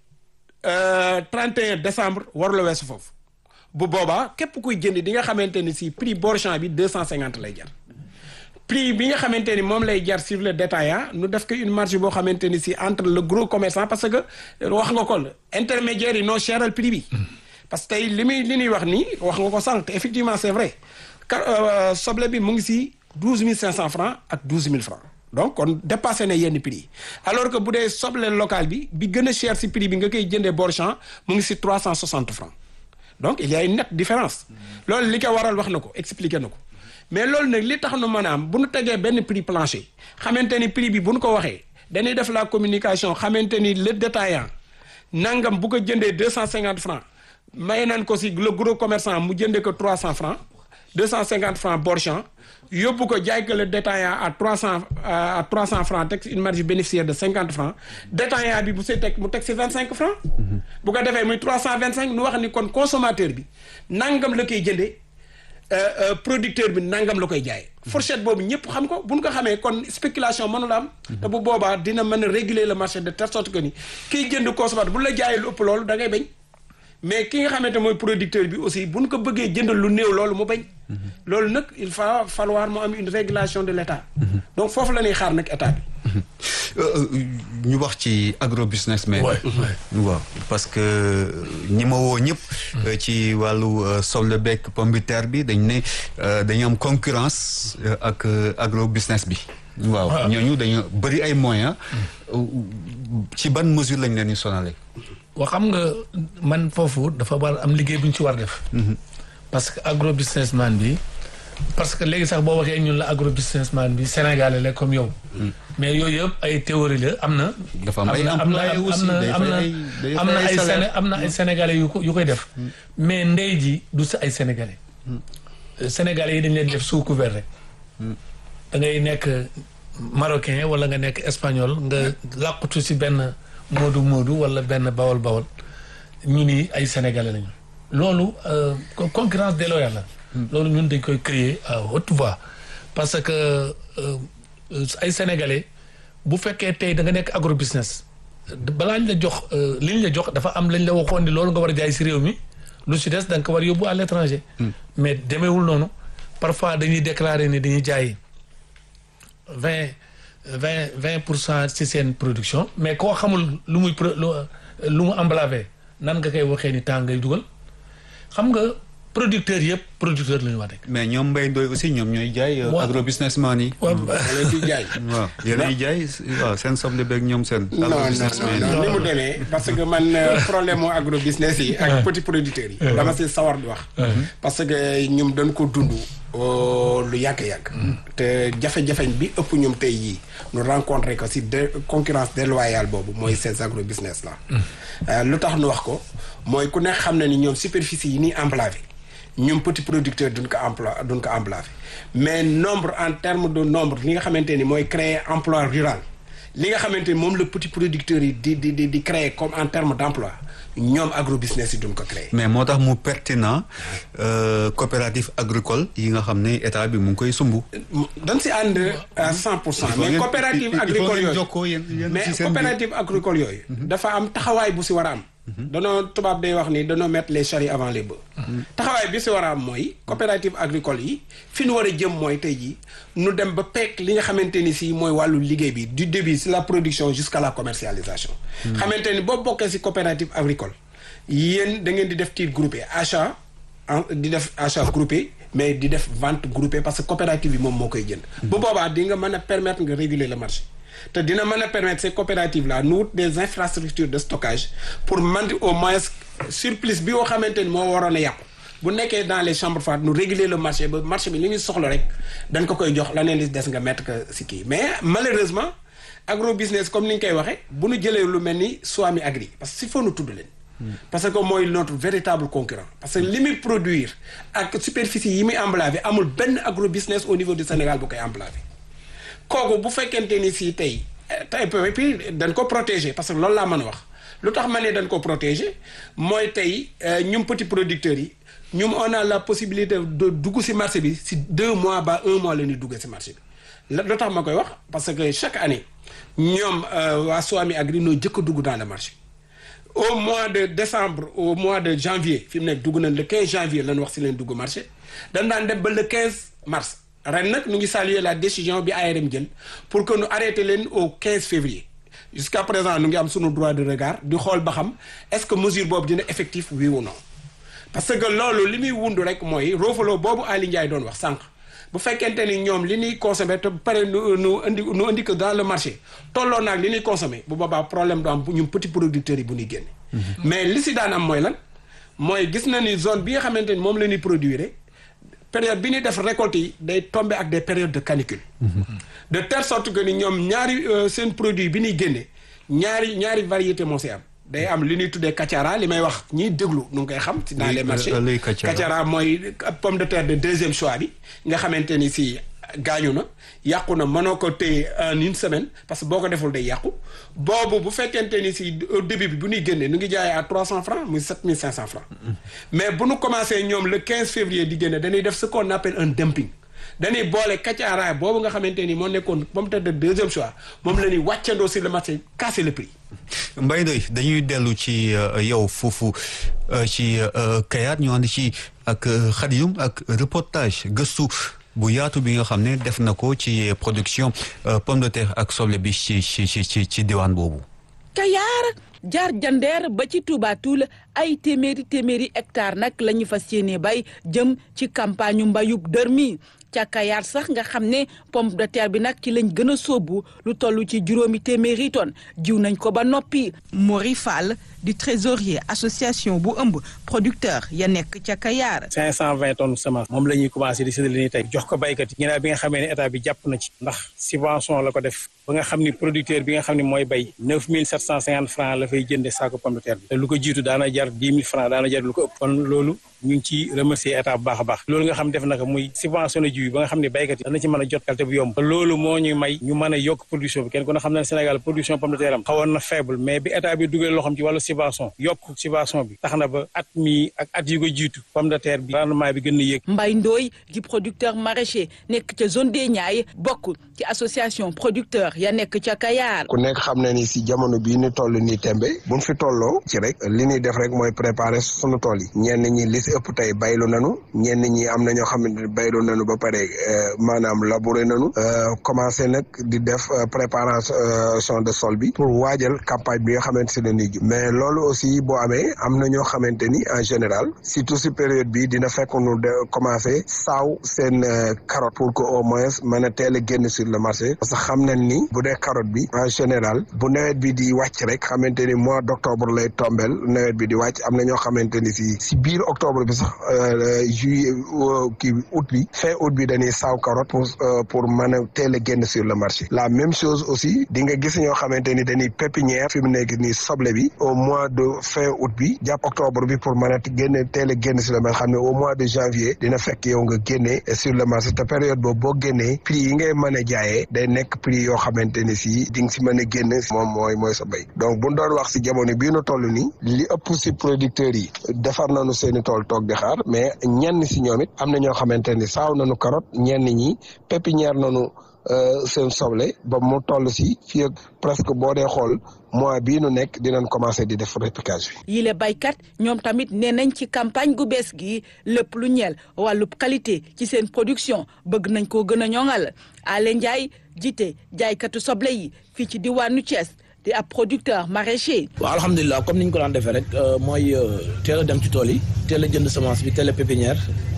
trente et un décembre waru la weesu foofu bu boobaa képp kuy jënd di nga xamante ni si prix Borchamp bi deux cent cinquante lay jar prix bi nga xamante ni moom lay jar sur le détaillant nu def ko une marge boo xamante ni si entre le gros commerçant parce que wax nga ko intermédiaires yi noo cheral prix bi parce que tey li muy li ñuy wax nii wax nga ko sànq effectivement c'est vrai car soble bi mu ngi si douze mille cinq cent francs ak douze mille francs donc kon dépassé na yenn prix yi alors que bu dee soble local bi bi gën a cher si prix bi nga koy jëndee Borchamp mu ngi si trois cent soixante francs donc il y a une nette différence loolu li ko waral wax na ko expliqué na ko mais loolu nag li tax nu mën a am bu nu tegee benn prix plancher xamante ni prix bi bu nu ko waxee dañuy def la communication xamante ni le détaillant nangam bu ko jëndee deux cent cinquante francs may nañ ko si le gros commerçant mu jëndee ko trois cent francs deux cent cinquante francs Borchamp yóbbu ko jaay ko le détaillant à trois cent à trois cent francs teg une marge bénéficiaire de cinquante francs détaillant bi bu see teg mu teg si vingt cinq francs bu ko defee muy trois cent vingt cinq nu wax ni kon consommateur bi nangam la koy jëndee producteur bi nangam la koy jaay fourchette boobu ñëpp xam ko bu ñu ko xamee kon spéculation mënula am te bu boobaa dina mën a réguler le marché de telle sorte que ni kiy jënd consommateur bu la jaayee lu ëpp loolu da ngay bañ mais ki nga xamante mooy producteur bi aussi bu ñu ko bëggee jëndal lu néew loolu mu bañ loolu nag il va falloir mu am une régulation de l'État donc foofu la ñuy xaar nag état bi ñu wax ci agrobusiness mais waaw parce que ñi ma woo ñëpp ci wàllu soble beeg pomme de terre bi dañ ne dañu am concurrence ak agrobusiness bi waaw ñooñu dañu bëri ay moyens ci ban mesure lañ leen di sonale waa xam nga man foofu dafa war am liggéey bu ñu ci war def parce que agrobusinessman bi parce que léegi sax boo waxee ñun la agrobusinessman bi sénégalais la comme yow mais yooyu yëpp ay théorie la am na dafa am ay am na employés aussi am na am na ay Séné am na ay sénégalais yu ko yu koy def mais ndey ji du sa ay sénégalais sénégalais yi dañ leen def sous couvert rek da ngay nekk marocain wala nga nekk espagnol nga làqutu si benn moodu moodu wala benn bawol bawol ñu ni ay sénégalais lañu loolu concurrence déloyale la loolu ñun dañ koy créer à haute voix parce que ay sénégalais bu fekkee tey da nga nekk agrobusiness balaa ñu la jox li ñu la jox dafa am lañ la waxoon ni loolu nga war a jaay si réew mi lu si des da nga ko war yóbbu à l'étranger mais demeewul noonu parfois dañuy déclarer ni dañuy jaay vingt vingt vingt pour cent ci seen production mais koo xamul lu muy lu mu emblavé nan nga koy waxee ni temps ngay dugal xam nga producteurs yëpp producteur la ñu wax rek. mais ñoom Mbaye Ndoye aussi ñoom ñooy jaay. waaw agrobusinessman yi. waaw leen di jaay. waaw yéen ay jaay waaw seen soble beeg ñoom seen. non non agrobusinessman non yi. ni mu demee parce que man problème mu agrobusiness yi. ak petit producteurs yi. dama si sawar di wax. parce que ñoom dañ ko dund lu yàgg-yàgg te jafe-jafeñ bi ëpp ñoom tey jii ñu rencontré ko si de concurrence déloyale boobu mooy ces agro business là lu tax nu wax ko mooy ku nekk xam na ni ñoom superficie yi nii enclavé ñoom petit producteur duñ ko emploi duñ ko enclavé mais nombre en terme de nombre li nga xamante ni mooy créer emploi rural li nga xamante ni moom la petit producteur yi di di di di créer comme en terme d' emploi ñoom agro business yi duñ ko créer mais moo tax mu pertinent coopérative agricole yi nga xam ne état bi mu ngi koy sumb. dañ si ànd à cent pour cent mais coopérative agricole yooyu mais coopérative agricole yooyu dafa am taxawaay bu si war a am danoo tubaab day wax ni danoo mettre les charrues avant les bœufs taxawaay bi si war a am mooy coopérative agricole yi fi nu war a jëm mooy tey jii nu dem ba peek li nga xamante ni si mooy wàllu liggéey bi du début si la production jusqu'à la commercialisation xamante ni boo bokkee si coopérative agricole yéen da ngeen di def titre groupé achat di def achat groupé mais di def vente groupée parce que coopérative bi moom moo koy jënd bu boobaa di nga mën a permettre nga réguler le marché te dina mën a permettre ces coopératives là nu wut des infrastructures de stockage pour man au moins surplus bi nga xamante ni moo waroon a yàqu bu nekkee dans les chambres froides nu réguler le marché ba marché bi li ñu soxla rek dañ ko koy jox la neen li des nga mettre que si kii mais malheureusement agro business comme ni ñu koy waxee bu ñu jëlee lu mel ni Swami Agri parce que si faut nu tudd leen parce que mooy notre véritable concurrent parce que li muy produire ak superficie yi muy emblavé amul benn agro business au niveau du Sénégal bu koy emblavé kooku bu fekkente ni si tey tey puis dañ ko protéger parce que loolu laa mën a wax lu tax ma ne dañ ko protéger mooy tey ñum petit producteurs yi ñum on a la possibilité de dugg si marché bi si deux mois ba un mois la ñuy dugg si marché bi lu tax ma koy wax parce que chaque année ñoom waa Swami Agri noo jëkk a dugg dans le marché au mois de décembre au mois de janvier fi mu nekk dugg nañ le 15 janvier lañ wax si leen dugg marché dañ daan dem ba le 15 mars ren nag ñu ngi saluer la décision bi ARM jël pour que ñu arrêté leen au 15 février jusqu'à présent ñu ngi am sunu droit de regard di xool ba xam est-ce que mesure boobu dina effectif oui ou non parce que loolu li muy wundu rek mooy roofaloo boobu Ali Ndiaye doon wax sànq bu fekkente ni ñoom li ñuy consommer te pare nu nu indi nu indi que dans le marché tolloo naag li ñuy consommer bu boobaa problème du am ñun petit producteurs yi bu ñuy génne. mais li si daan am mooy lan mooy gis na ni zone bi nga xamante ni moom la ñuy produire période bi ñuy def récolte yi day tomber ak des périodes de canicule. de telle sorte que ni ñoom ñaari seen produit bi ñuy génne ñaari ñaari variété moo si am. day am li ñuy tuddee kachara li may wax ñiy déglu nu ngi koy xam. ci dans les marchés kachara mooy pomme de terre de deuxième choix bi nga xamante ni si gaañu na yàqu na mënoo ko téye en une semaine parce que boo ko deful day yàqu boobu bu fekkente ni si au début bi bu ñuy génnee nu ngi jaayee à trois cent francs muy sept mille cinq cent francs mais bu nu commencé ñoom le quinze février di génne dañuy def ce qu'on appelle un dumping dañuy boole kaccaaraay boobu nga xamante ni moo nekkoon pomme de terre de deuxième choix moom la ñuy wàccandoo sur le marché casser le prix. Mbaye Ndoye dañuy dellu ci yow foofu ci Kayar ñu ànd ci ak Khadioum ak reportage gëstu bu yaatu bi nga xam ne def na ko ci production pomme de terre ak soble bi ci ci ci ci diwaan boobu. Kayar jaar jandeer ba ci Touba Toul ay téeméeri téeméeri hectare nag la ñu fas yéene bay jëm ci campagne mbayub dër mi ca Kayar sax nga xam ne pomme de terre bi nag ci lañ gën a sóobu lu toll ci juróomi téeméeri tonnes jiw nañ ko ba noppi. Mori Fall di trésorier association bu ëmb producteur ya nekk ca Kayar. 520 tonnes semence moom la ñuy commencé di séddale nii tey jox ko baykat yi. ginnaaw bi nga xamee ne état bi jàpp na ci. ndax subvention la ko def ba nga xam ni producteur bi nga xam ne mooy bay 9750 francs la fay jënde saako pomme de terre bi. te lu ko jiitu daana jar 10 000 francs daana jar lu ko ëpp. kon loolu ñu ngi ci remercier état bu baax a baax. loolu nga xam def na ko muy subventionné jiw ba nga xam ne baykat yi dana ci mën a jot qualité bu yomb. te loolu moo ñu may ñu mën a yokk production bi kenn ku ne xam na ne Sénégal production pomme de terre am xawoon na faible mais bi état bi dugal loxoom ci wàllu subvention yokk subvention bi tax na ba at mi ak at yu ko jiitu pomme de terre bi rendement bi gën a yéeg. Mbaye Ndoye di producteur maraîcher nekk ca zone des Niayes bokk ci association producteur ya nekk ca Kayar. ku nekk xam na ni si jamono bii ni toll nii tembe buñ fi tolloo ci rek li ñuy def rek mooy préparer sunu tool yi ñenn ñi li si ëpp tey baylu nanu ñenn ñi am na ñoo xamante ne baylu nanu ba pare maanaam labouré nanu commencé nag di def préparation de sol bi pour waajal campagne bi nga xamante ne nii mais loolu aussi boo amee am na ñoo xamante ni en général surtout si période bi dina fekk nu de commencé saaw seen carotte pour que au moins mën a teel a génn sur le marché parce que xam nañ ni bu dee carotte bi en général bu nawet bi di wàcc rek xamante ni mois d' octobre lay tombel nawet bi di wàcc am na ñoo xamante ni si si biir octobre octobre bi sax juillet kii août bi fin août bi dañuy saaw carotte pour pour mën a teel a génn sur le marché la même chose aussi di nga gis ñoo xamante ni dañuy pépinière fi mu nekk nii soble bi au mois de fin août bi jàpp octobre bi pour mën a génne teel a génn sur le marché xam ne au mois de janvier dina fekk yow nga génne sur le marché te période boobu boo génnee prix yi ngay mën a jaayee day nekk prix yoo xamante ni si di nga si mën a génn moom mooy mooy sa béy donc bu doon wax si jamono bii nu toll nii li ëpp si producteurs yi defar nañu seen i tool toog di xaar mais ñenn si ñoom it am na ñoo xamante ni saaw nañu carotte ñenn ñi pépinière nañu seen soble ba mu toll si fii ak presque boo dee xool mois bii nu nekk dinañ commencé di def repiquage bi. yile baykat ñoom tamit nee nañ ci campagne gu bees gi lépp lu ñeel wàllub qualité ci seen production bëgg nañ koo gën a ñoŋal Ale Ndiaye jiite jaaykatu soble yi fii ci diwaanu Thiès di ab producteur maraîcher. waaw alhamdulilah comme ni ñu ko daan defee rek mooy teel a dem ci tool yi teel a jënd semence bi teel a pépinière.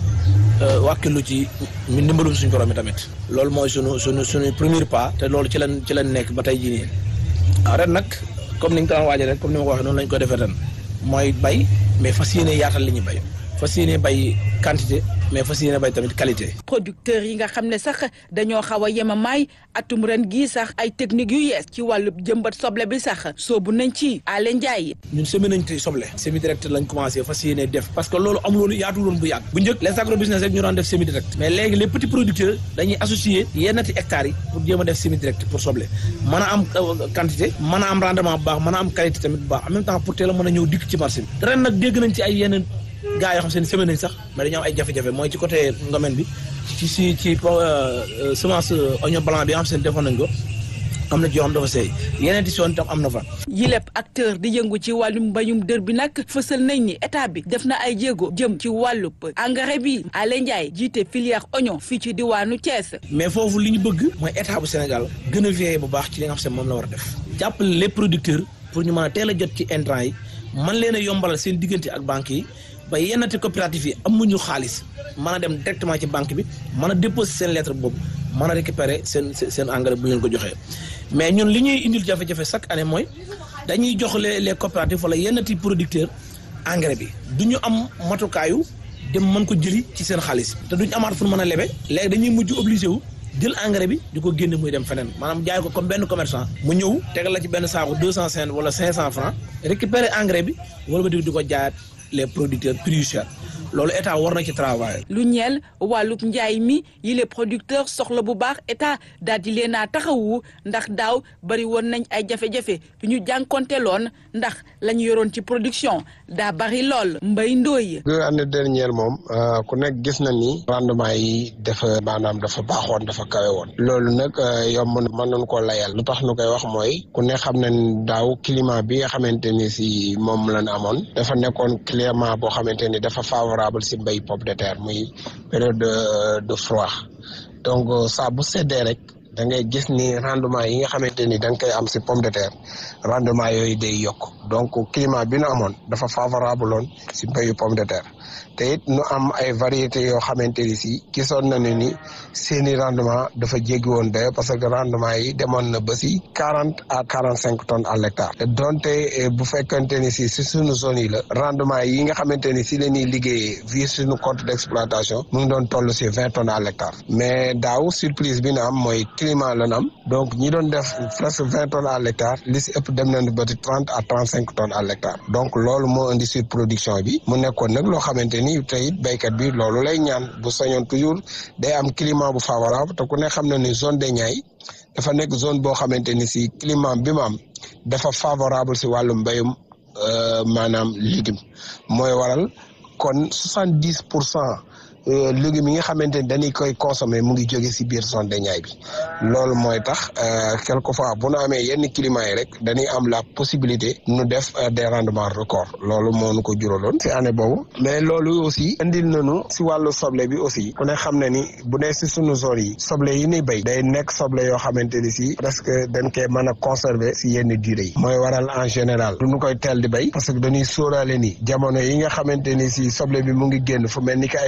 wàkkilu ci ndimbalum suñu borom mi tamit loolu mooy sunu sunu suñu premier pas te loolu ci lañ ci lañ nekk ba tey jii nii waaw ren nag comme ni ñu ko daan waajee rek comme ni ma ko waxee noonu lañ ko defee ren mooy bay mais fas yéene yaatal li ñuy bay fas yéene bay quantité mais fas yéene bay tamit qualité. producteurs yi nga xam ne sax dañoo xaw a yemamaay atum ren gii sax ay techniques yu yees ci wàllu jëmbat soble bi sax soobu nañ ci Alé Ndiaye. ñun semé nañ ci soble. semi direct lañ commencé fas yéene def. parce que loolu amuloon yaatuloon bu yàgg. bu njëkk les agro business rek ñu daan def semi direct. mais léegi les petits producteurs dañuy associer yennati hectares yi pour jéem a def semi direct pour soble mën a am quantité mën a am rendement bu baax mën a am qualité tamit bu baax en même temps pour teel a mën a ñëw dikk ci marché bi. ren nag dégg nañ ci ay yeneen gaa yoo xam seen semaine nañ sax mais dañoo am ay jafe-jafe mooy ci côté ngomeen bi ci si ci semence oignon blanc bi nga xam seen defoon nañ ko am na ci yoo xam dafa seey yeneen di soon tam am na fa. yilep acteur di yëngu ci wàllum mbayum dër bi nag fësal nañ ni état bi def na ay jéego jëm ci wàllub engrais bi Alé Ndiaye jiite filière oignon fii ci diwaanu Thiès. mais foofu li ñu bëgg mooy état bu Sénégal gën a veillé bu baax ci li nga xam ne moom la war a def jàppale les producteurs pour ñu mën a teel a jot ci intrants yi man leen a yombalal seen diggante ak banques yi. ba yennati coopérative yi amuñu xaalis mën a dem directement ci banque bi mën a déposer seen lettre boobu mën a récupérer seen seen engrais bu leen ko joxee mais ñun li ñuy indil jafe-jafe chaque année mooy dañuy jox les les coopératives wala yennati producteurs engrais bi du ñu am matukaayu dem mën ko jëli ci seen xaalis te duñu amaat fu mën a lebe léegi dañuy mujj obligé wu jël engrais bi di ko génne muy dem feneen maanaam jaay ko comme benn commerçant mu ñëw tegal la ci benn saako deux cent cinquante wala cinq cent francs récupérer engrais bi wala ba di di ko jaayaat les producteurs plus chers loolu état war na ci travail. lu ñeel wàllub njaay mi yi les producteurs soxla bu baax état daal di leen a taxawu ndax daaw bari woon nañ ay jafe-jafe yu ñu jànkonteeloon ndax la ñu yoroon ci production daa bari lool mbay ndooy. deux années dernière moom ku nekk gis na ni rendement yi dafa maanaam dafa baaxoon dafa kawe woon loolu nag yomb na mën nañu koo layal lu tax nu koy wax mooy ku ne xam na ni daaw climat bi nga xamante ni si moom lañ amoon dafa nekkoon climat boo xamante ni dafa favorable si mbéy pomme de terre muy période de de froid donc saa bu seddee rek da ngay gis ni rendement yi nga xamante ni da nga koy am si pomme de terre rendement yooyu day yokk donc climat bi nu amoon dafa favorable woon si mbéyu pomme de terre te it nu am ay variétés yoo xamante ni si gisoon na ne ni seeni rendement dafa jéggi woon dayo parce que rendement yi demoon na ba si quarante à quarante cinq tonnes à l'hectare te donte bu fekkante ni si si suñu zone yi la rendement yi nga xamante ni si la ñuy liggéeyee via suñu compte d'exploitation mu ngi doon toll si vingt tonnes à l'hectare mais daaw surprise bi na am mooy climat la na am donc ñi doon def presque vingt tonnes à l'hectare li si ëpp dem nañu ba ci trente à trente cinq tonnes à l'hectare donc loolu moo indi surproduction bi mu nekkoon nag loo xamante ni tey béykat bi loolu lay ñaan bu sañoon toujours day am climat bu favorable te ku ne xam na ni zone des Niayes dafa nekk zone boo xamante ni si climat bi mu am dafa favorable si wàllu mbéyum maanaam légume mooy waral kon soixante dix pour cent légumes yi nga xamante ni dañuy koy consommer mu ngi jóge si biir zone des Niayes bi loolu mooy tax quelquefois bu nu amee yenn climat yi rek dañuy am la possibilité nu def des rendements records loolu moo nu ko juraloon si année boobu mais loolu aussi indil nañu si wàllu soble bi aussi ku ne xam na ni bu dee si sunu zone yi soble yi ni béy day nekk soble yoo xamante ni si presque dañ koy mën a conserver si yenn durée yi mooy waral en général du ñu koy teel di béy parce que dañuy sóoraale ni jamono yi nga xamante ni si soble bi mu ngi génn fu mel ni ki ay Fuuta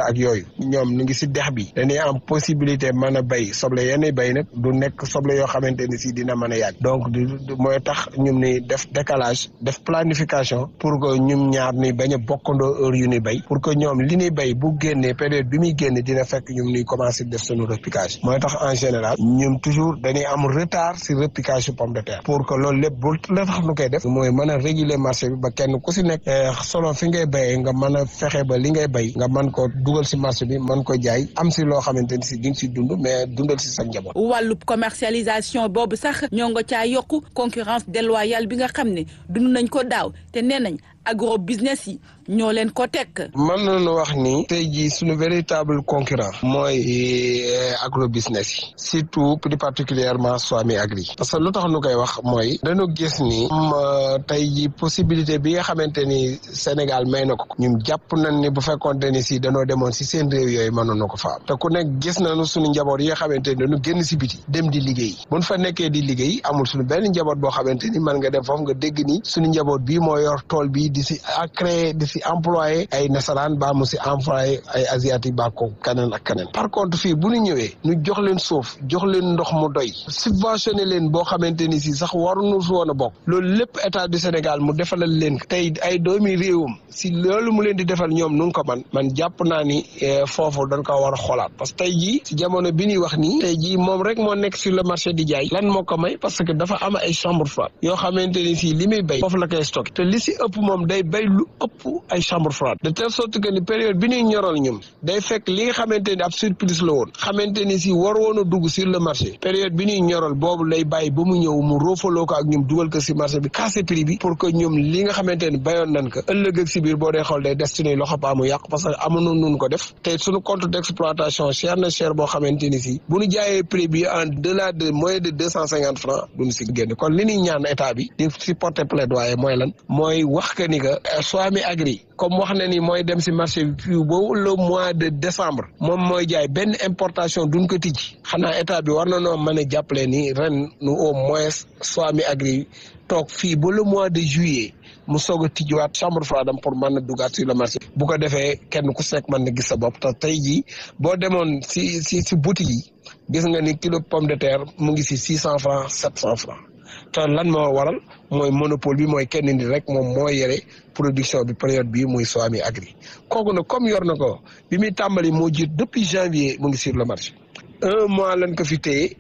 ak yooyu ñoom ñu ngi si dex bi dañuy am possibilité mën a béy soble yenn béy nag du nekk soble yoo xamante ni si dina mën a yàgg donc du mooy tax ñum ni def décalage def planification pour que ñum ñaar ni bañ a bokkandoo heure yu ni béy pour que ñoom li ñuy béy bu génnee période bi muy génne dina fekk ñum ni commencé def sunu repiquage mooy tax en général ñun toujours dañuy am retard si repiquage su pomme de terre pour que loolu lépp bu la tax nu koy def mooy mën a réguler marché bi ba kenn ku si nekk selon fi ngay béyee nga mën a fexe ba li ngay béy nga mën ko dugal si marché bi mën ko jaay am si loo xamante ni si di nga si dund mais dundal si sa njaboot. wàllub commercialisation boobu sax ñoo nga caa yokku concurrence déloyale bi nga xam ne dund nañ ko daaw te nee nañ agro business yi ñoo leen ko teg. mën nañu wax ni tey jii suñu véritable concurrent mooy agro business yi surtout plus particulièrement Swami Agri parce que lu tax nu koy wax mooy dañu gis ni tey jii possibilité bi nga xamante ni Sénégal may na ko ñun jàpp nañ ni bu fekkoonte ni si dañoo demoon si seen réew yooyu mënoon na ko fa am te ku nekk gis nañu suñu njaboot yi nga xamante ni dañu génn si biti dem di liggéey buñ fa nekkee di liggéey amul suñu benn njaboot boo xamante ni mën nga dem foofu nga dégg ni suñu njaboot bii moo yor tool bi di si créé di si employé ay nasaraan baa mu si employé ay asiatique baa ko keneen ak keneen par contre fii bu ñu ñëwee ñu jox leen suuf jox leen ndox mu doy subventionné leen boo xamante ni si sax waruñu si woon a bokk loolu lépp état du Sénégal mu defalal leen tey ay doomi réewam si loolu mu leen di defal ñoom nu ko man man jàpp naa ni foofu dañ ko war a xoolaat parce que tey jii si jamono bi ñuy wax nii tey jii moom rek moo nekk sur le marché di jaay lan moo ko may parce que dafa am ay chambre froide yoo xamante ni si li muy béy foofu la koy stocké te li si ëpp moom day bay lu ëpp ay chambre froide de telle sorte que ni période bi ñuy ñoral ñoom day fekk li nga xamante ni ab surplus la woon xamante ni si war woon a dugg sur le marché période bi ñuy ñoral boobu lay bàyyi ba mu ñëw mu roofaloo ko ak ñoom dugal ko si marché bi casser prix bi pour que ñoom li nga xamante ni bayoon nañ ko ëllëg ak si biir boo dee xool day des suñuy loxo ba mu yàqu parce que amuñu nun ko def te suñu compte d'exploitation cher na cher boo xamante ni si bu ñu jaayee prix bi en delà de moins de deux cent cinquante francs duñu si génn kon li ñuy ñaan état bi di si porter plaidoyer mooy lan mooy wax que ni que Swami Agri comme wax na ni mooy dem si marché bi fii boobu le mois de décembre moom mooy jaay benn importation duñ ko tijji xanaa état bi war na noo mën a jàppale ni ren nu au moins Swami Agri toog fii ba le mois de juillet mu soog a tijjiwaat chambre froide am pour mën a dugaat sur le marché bu ko defee kenn ku sekk mën na gis sa bopp te tey jii boo demoon si si si boutique yi gis nga ni kilo pomme de terre mu ngi si six cent francs sept cent francs te lan moo waral mooy monopole bi mooy kenn ni rek moom moo yore production bi période bii muy Swami Agri kooku nag comme yor na ko bi muy tàmbali moo jiit depuis janvier mu ngi sur le marché un mois lañ ko fi téye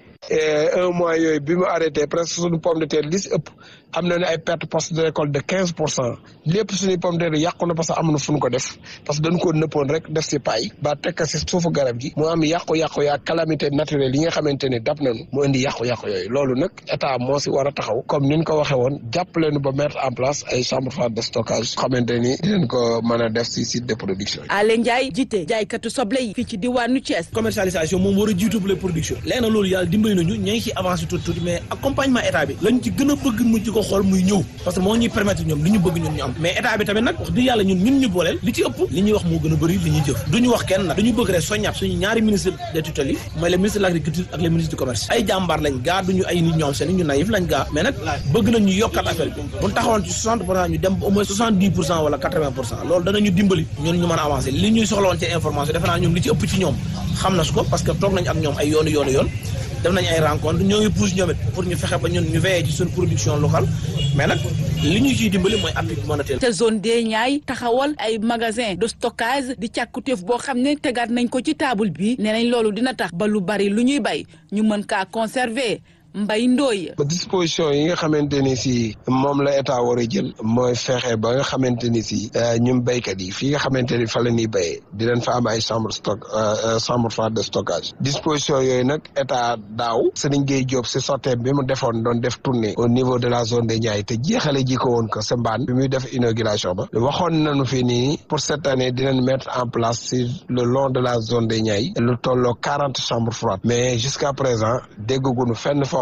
un mois yooyu bi mu arrêté presque suñu pomme de terre li si ëpp am na ne ay perte poste de récolte de quinze pour cent lépp suñuy pomme de terre yàqu na parce que am na fu ñu ko def parce que dañu ko nëppoon rek def si paay ba tekk si suufu garab gi mu am yàqu-yàqu yaa calamité naturelle yi nga xamante ne dab nañu mu indi yàqu-yàqu yooyu loolu nag état moo si war a taxaw comme ni ñu ko waxee woon jàppale nu ba mettre en place ay chambre froide de stockage xamante ni dinañ ko mën a def si site de production yi. Alé Ndiaye jiite jaaykatu soble yi fii ci diwaanu Thiès. commercialisation moom war a jiitu les production léegi nag loolu yàlla dimbali nañu ña ngi ci avancé tuuti tuuti mais accompagnement état bi lañ ci gën a bëgg mu ci ko xool muy ñëw parce que moo ñuy permettre ñoom li ñu bëgg ñun ñu am mais état bi tamit nag wax dëgg yàlla ñun ñun ñu booleel li ci ëpp li ñuy wax moo gën a bëri li ñuy jëf duñu wax kenn nag dañu bëgg rek soññaat suñu ñaari ministre des tutelles yi mooy le ministre de l'agriculture ak le ministre du commerce ay jàmbaar lañ gaa duñu ay nit ñoom seen ñu naïf lañ gaa mais nag bëgg nañ ñu yokkat affaire bi buñ taxawoon ci 60 pour cent ñu dem au moins 70 pour cent wala 80 pour cent loolu danañu dimbali ñun ñu mën a avancer li ñuy soxla woon ci information defe naa ñoom li ci ëpp ci ñoom xam na su ko parce que toog nañ ak ñoom ay yoonu yoonu yoon def nañ ay rencontre ñoo ngi pousse ñoom it pour ñu fexe ba ñun ñu veillé ci suñu production locale mais nag li ñu ciy dimbali mooy appui monétaire. te zone des Niayes taxawal ay magasin de stockage di càkkutéef boo xam ne tegaat nañ ko ci table bi nee nañ loolu dina tax ba lu bari lu ñuy bay ñu mën kaa conserver. mbay ndooy ba disposition yi nga xamante ni si moom la état war a jël mooy fexe ba nga xamante ni si ñun béykat yi fii nga xamante ni fa la ñuy béyee dinañ fa am ay chambre stock chambre froide de stockage disposition yooyu nag état daaw Serigne Gueye Diop si sotteem bi mu defoon doon def tournée au niveau de la zone des Niayes te jeexale ji ko woon ko sa mbaan bi muy def inauguration ba waxoon nañu fi nii pour cette année dinañ mettre en place sur le long de la zone des Niayes lu tolloo quarante chambres froides mais jusqu'à présent déggaguñu fenn foo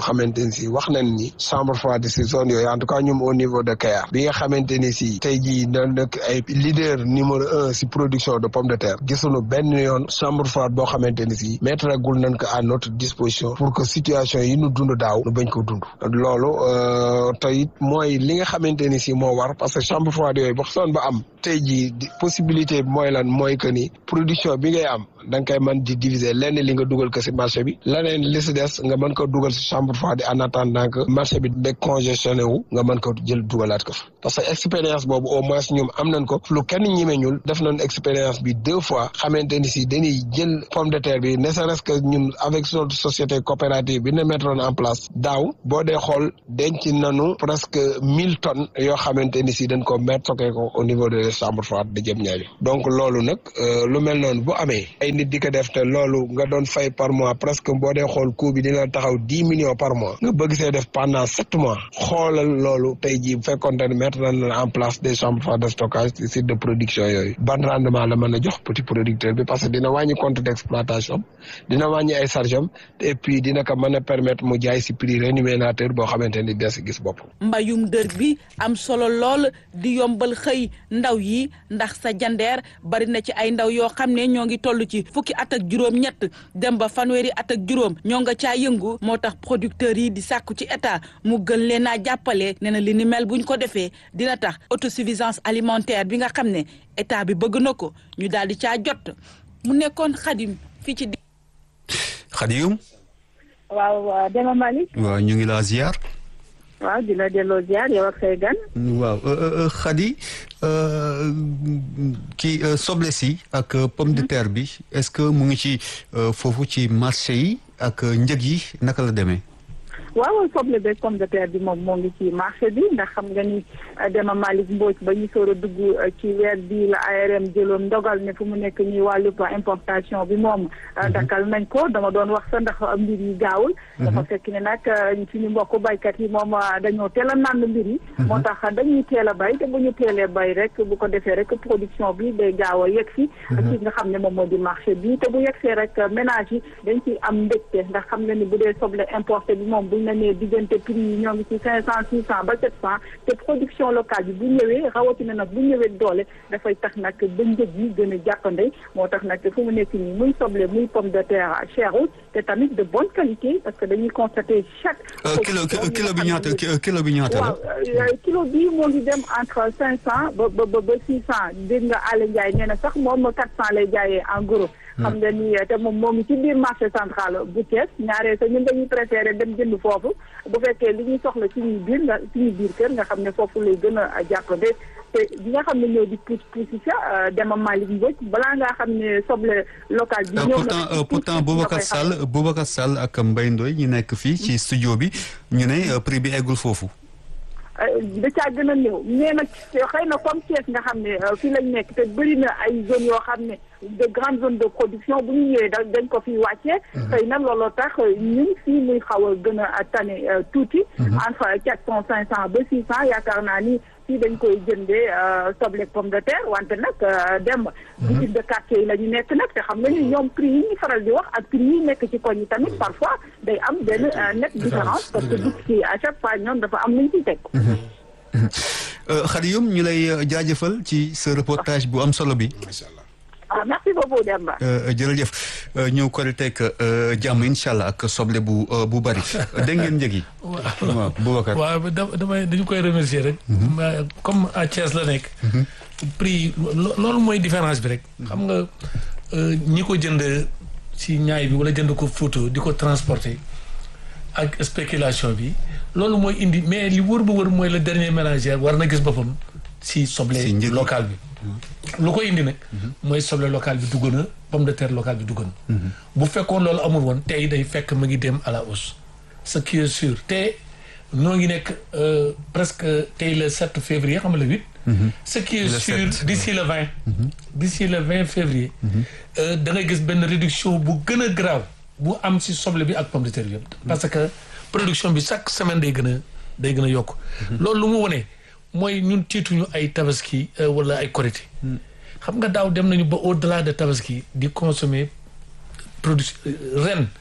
xamante ni si wax nañ ni chambre froide si zone yooyu en tout cas ñoom au niveau de Kayar bi nga xamante ni si tey jii da nekk ay leader numéro un si production de pomme de terre gisuñu benn yoon chambre froide boo xamante ni si mettre gul nañ ko à notre disposition pour que situation yi ñu dund daaw nu bañ ko dund loolu te it mooy li nga xamante ni si moo war parce que chambre froide yooyu ba soon ba am tey jii possibilité bi mooy lan mooy que ni production bi ngay am da nga koy mën di diviser lenn li nga dugal ko si marché bi leneen li si des nga mën ko dugal si chambre froide en attendant que marché bi décongestionné wu nga mën ko jël dugalaat ko fa parce que expérience boobu au moins ñoom am nañ ko lu kenn ñimeñul def nañ expérience bi deux fois xamante ni si dañuy jël pomme de terre bi ne serait-ce que ñun avec notre société coopérative bi ne mettre en place daaw boo dee xool denc nañu presque mille tonnes yoo xamante ni si dañ ko mettre stocké ko au niveau de chambre froide de Diamniadio donc loolu nag lu mel noonu bu amee ay nit di ko def te loolu nga doon fay par mois presque boo dee xool coût bi dina taxaw dix millions par mois nga bëgg see def pendant sept mois xoolal loolu tey jii bu fekkoon ne mettre nañ en place des chambres froides de stockage ci site de production yooyu ban rendement la mën a jox petit producteur bi parce que dina wàññi compte d' exploitation dina wàññi ay charge am et puis dina ko mën a permettre mu jaay si prix rémunérateur boo xamante ni des gis bopp. mbayum dër bi am solo lool di yombal xëy ndaw yi ndax sa jandeer bari na ci ay ndaw yoo xam ne ñoo ngi toll ci fukki at ak juróom-ñett dem ba fanweeri at ak juróom ñoo nga caa yëngu moo tax producteurs yi di sàkku ci état mu gën leen a jàppale nee na li ni mel buñ ko defee dina tax autosuffisance alimentaire bi nga xam ne état bi bëgg na ko ñu daal di caa jot mu nekkoon xadim fii ci. xadim. waaw Dema Malick. waaw ñu ngi laa ziar. waaw di la delloo ziar yow ak say gan. waaw Khady kii soble si ak pomme de terre bi est-ce que mu ngi ci foofu ci marché yi ak njëg yi naka la demee. waaw soble beeg pomme de terre bi moom moo ngi ci marché bi ndax xam nga ni Dema Malick Mbodj ba ñu soor a dugg ci weer bi la ARM jëloon ndogal ne fu mu nekk nii wàllu importation bi moom dakkal nañ ko dama doon wax sa ndax mbir yi gaawul dafa fekk ne nag suñu mbokk baykat yi moom dañoo teel a nànd mbir yi moo tax dañuy teel a bay te bu ñu teelee bay rek bu ko defee rek production bi day gaaw a yegg si ci nga xam ne moom moo di marché bi te bu yegsee rek ménage yi dañ ciy am mbégte ndax xam nga ni bu dee soble importé bi moom buñ la nee diggante prix yi ñoo ngi ci cinq cent six cent ba sept cent te production locale bi bu ñëwee rawatina nag bu ñëwee doole dafay tax nag ba njëg yi gën a jàppande moo tax nag fu mu nekk nii muy soble muy pomme de terre cherul te tamit de bonne qualité parce que dañuy constater chaque. kilo kilo bi ñaata kilo bi ñaata la. waaw kilo bi moo ngi dem entre cinq cent ba ba ba six cent dégg nga Aliou Ndiaye nee na sax moom quatre cent lay jaayee en gros. xam nga ni te moom moo ngi ci biir marché central bu Thiès ñaaree sa ñun dañuy préféré dem jënd foofu bu fekkee li ñuy soxla suñuy biir nga suñuy biir kër nga xam ne foofu lay gën a jàppande te bi nga xam ne ñoo di puus puus si sa Dema Malick Mbodj balaa ngaa xam ne soble local bi. ñëw pourtant pourtant Boubacar Sall Boubacar Sall ak Mbaye Ndoye ñu nekk fii ci studio bi ñu ne prix bi eggul foofu. da caa gën a néew mais nag xëy na comme Thiès nga xam ne fii lañ nekk te bëri na ay zones yoo xam ne de grandes zones de production bu ñu ñëwee da dañ ko fi wàccee. xëy na looloo tax ñun fii muy xaw a gën a tane tuuti. entre quatre cent cinq cent ba six cent yaakaar naa ni fii dañ koy jëndee soble pomme de terre wante nag dem. boutique de quartier yi la ñu nekk nag te xam nga ni ñoom prix yi ñu faral di wax ak prix yi nekk ci koñ yi tamit parfois day am benn net différence parce que boutique yi à chaque fois ñoom dafa am lu ñu ciy teg. Khady Youm ñu lay jaajëfal ci sa reportage bu am solo bi. ah merci beaucoup Demba. jërëjëf ñëw Koriteeg jàmm incha allah ak soble bu bu bari dégg ngeen njëg yi. waaw Boubacar. waaw damay dañu koy remercier rek. comme à Thiès la nekk. prix loolu mooy différence bi rek. xam nga ñi ko jënd ci ñaay bi wala jënd ko photo di ko transporter ak spéculation bi loolu mooy indi mais li wër ba wër mooy le dernier ménagère war na gis boppam si soble local bi. lu ko indi nag. mooy soble local bi dugg na pomme de terre local bi dugg na. bu fekkoon loolu amul woon tey day fekk mu ngi dem à la hausse. ce qui est sûr te noo ngi nekk presque tey le 7 février xam nga le 8. ce qui est sûr d'ici le 20. d'ici le 20 février. da ngay gis benn réduction bu gën a grave bu am si soble bi ak pomme de terre bi yëpp. parce que production bi chaque semaine day gën a day gën a yokk. loolu lu mu wone mooy ñun tiituñu ay tabaski wala ay korité xam nga daaw dem nañu ba au delà de tabaski di consommer production ren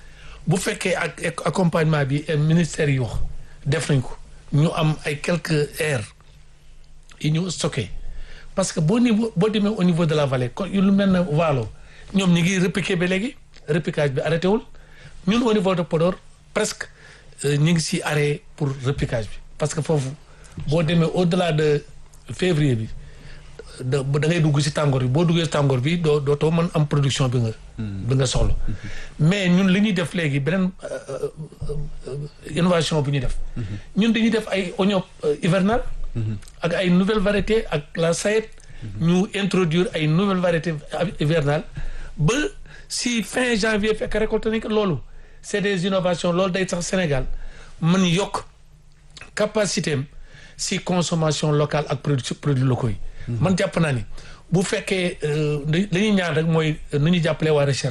bu fekkee ak accompagnement bi ministère yi wax def nañ ko ñu am ay quelques aires yi ñu stocké parce que boo niveau boo demee au niveau de la vallée kon lu mel ne Waalo ñoom ñi ngi repiquer ba léegi repiquage bi arrêté wul ñun au niveau de Podor presque ñu ngi si arrêt pour repiquage bi parce que foofu boo demee au delà de février bi da da ngay dugg si tàngoor bi boo duggee si tàngoor bi doo dootoo mën am production bi nga. bi nga soxla. mais ñun li ñuy def léegi beneen innovation bu ñuy def. ñun dañuy def ay oignon hivernal. ak ay nouvelles variétés ak la sayet. ñu introduire ay nouvelles variétés hivernales ba si fin janvier fekk récolté nañ ko loolu c' est des innovations loolu day tax Sénégal mën yokk capacité am si consommation locale ak produits produits locaux yi. man jàpp naa ni bu fekkee li ñuy ñaan rek mooy nu ñu jàppalee waa recherche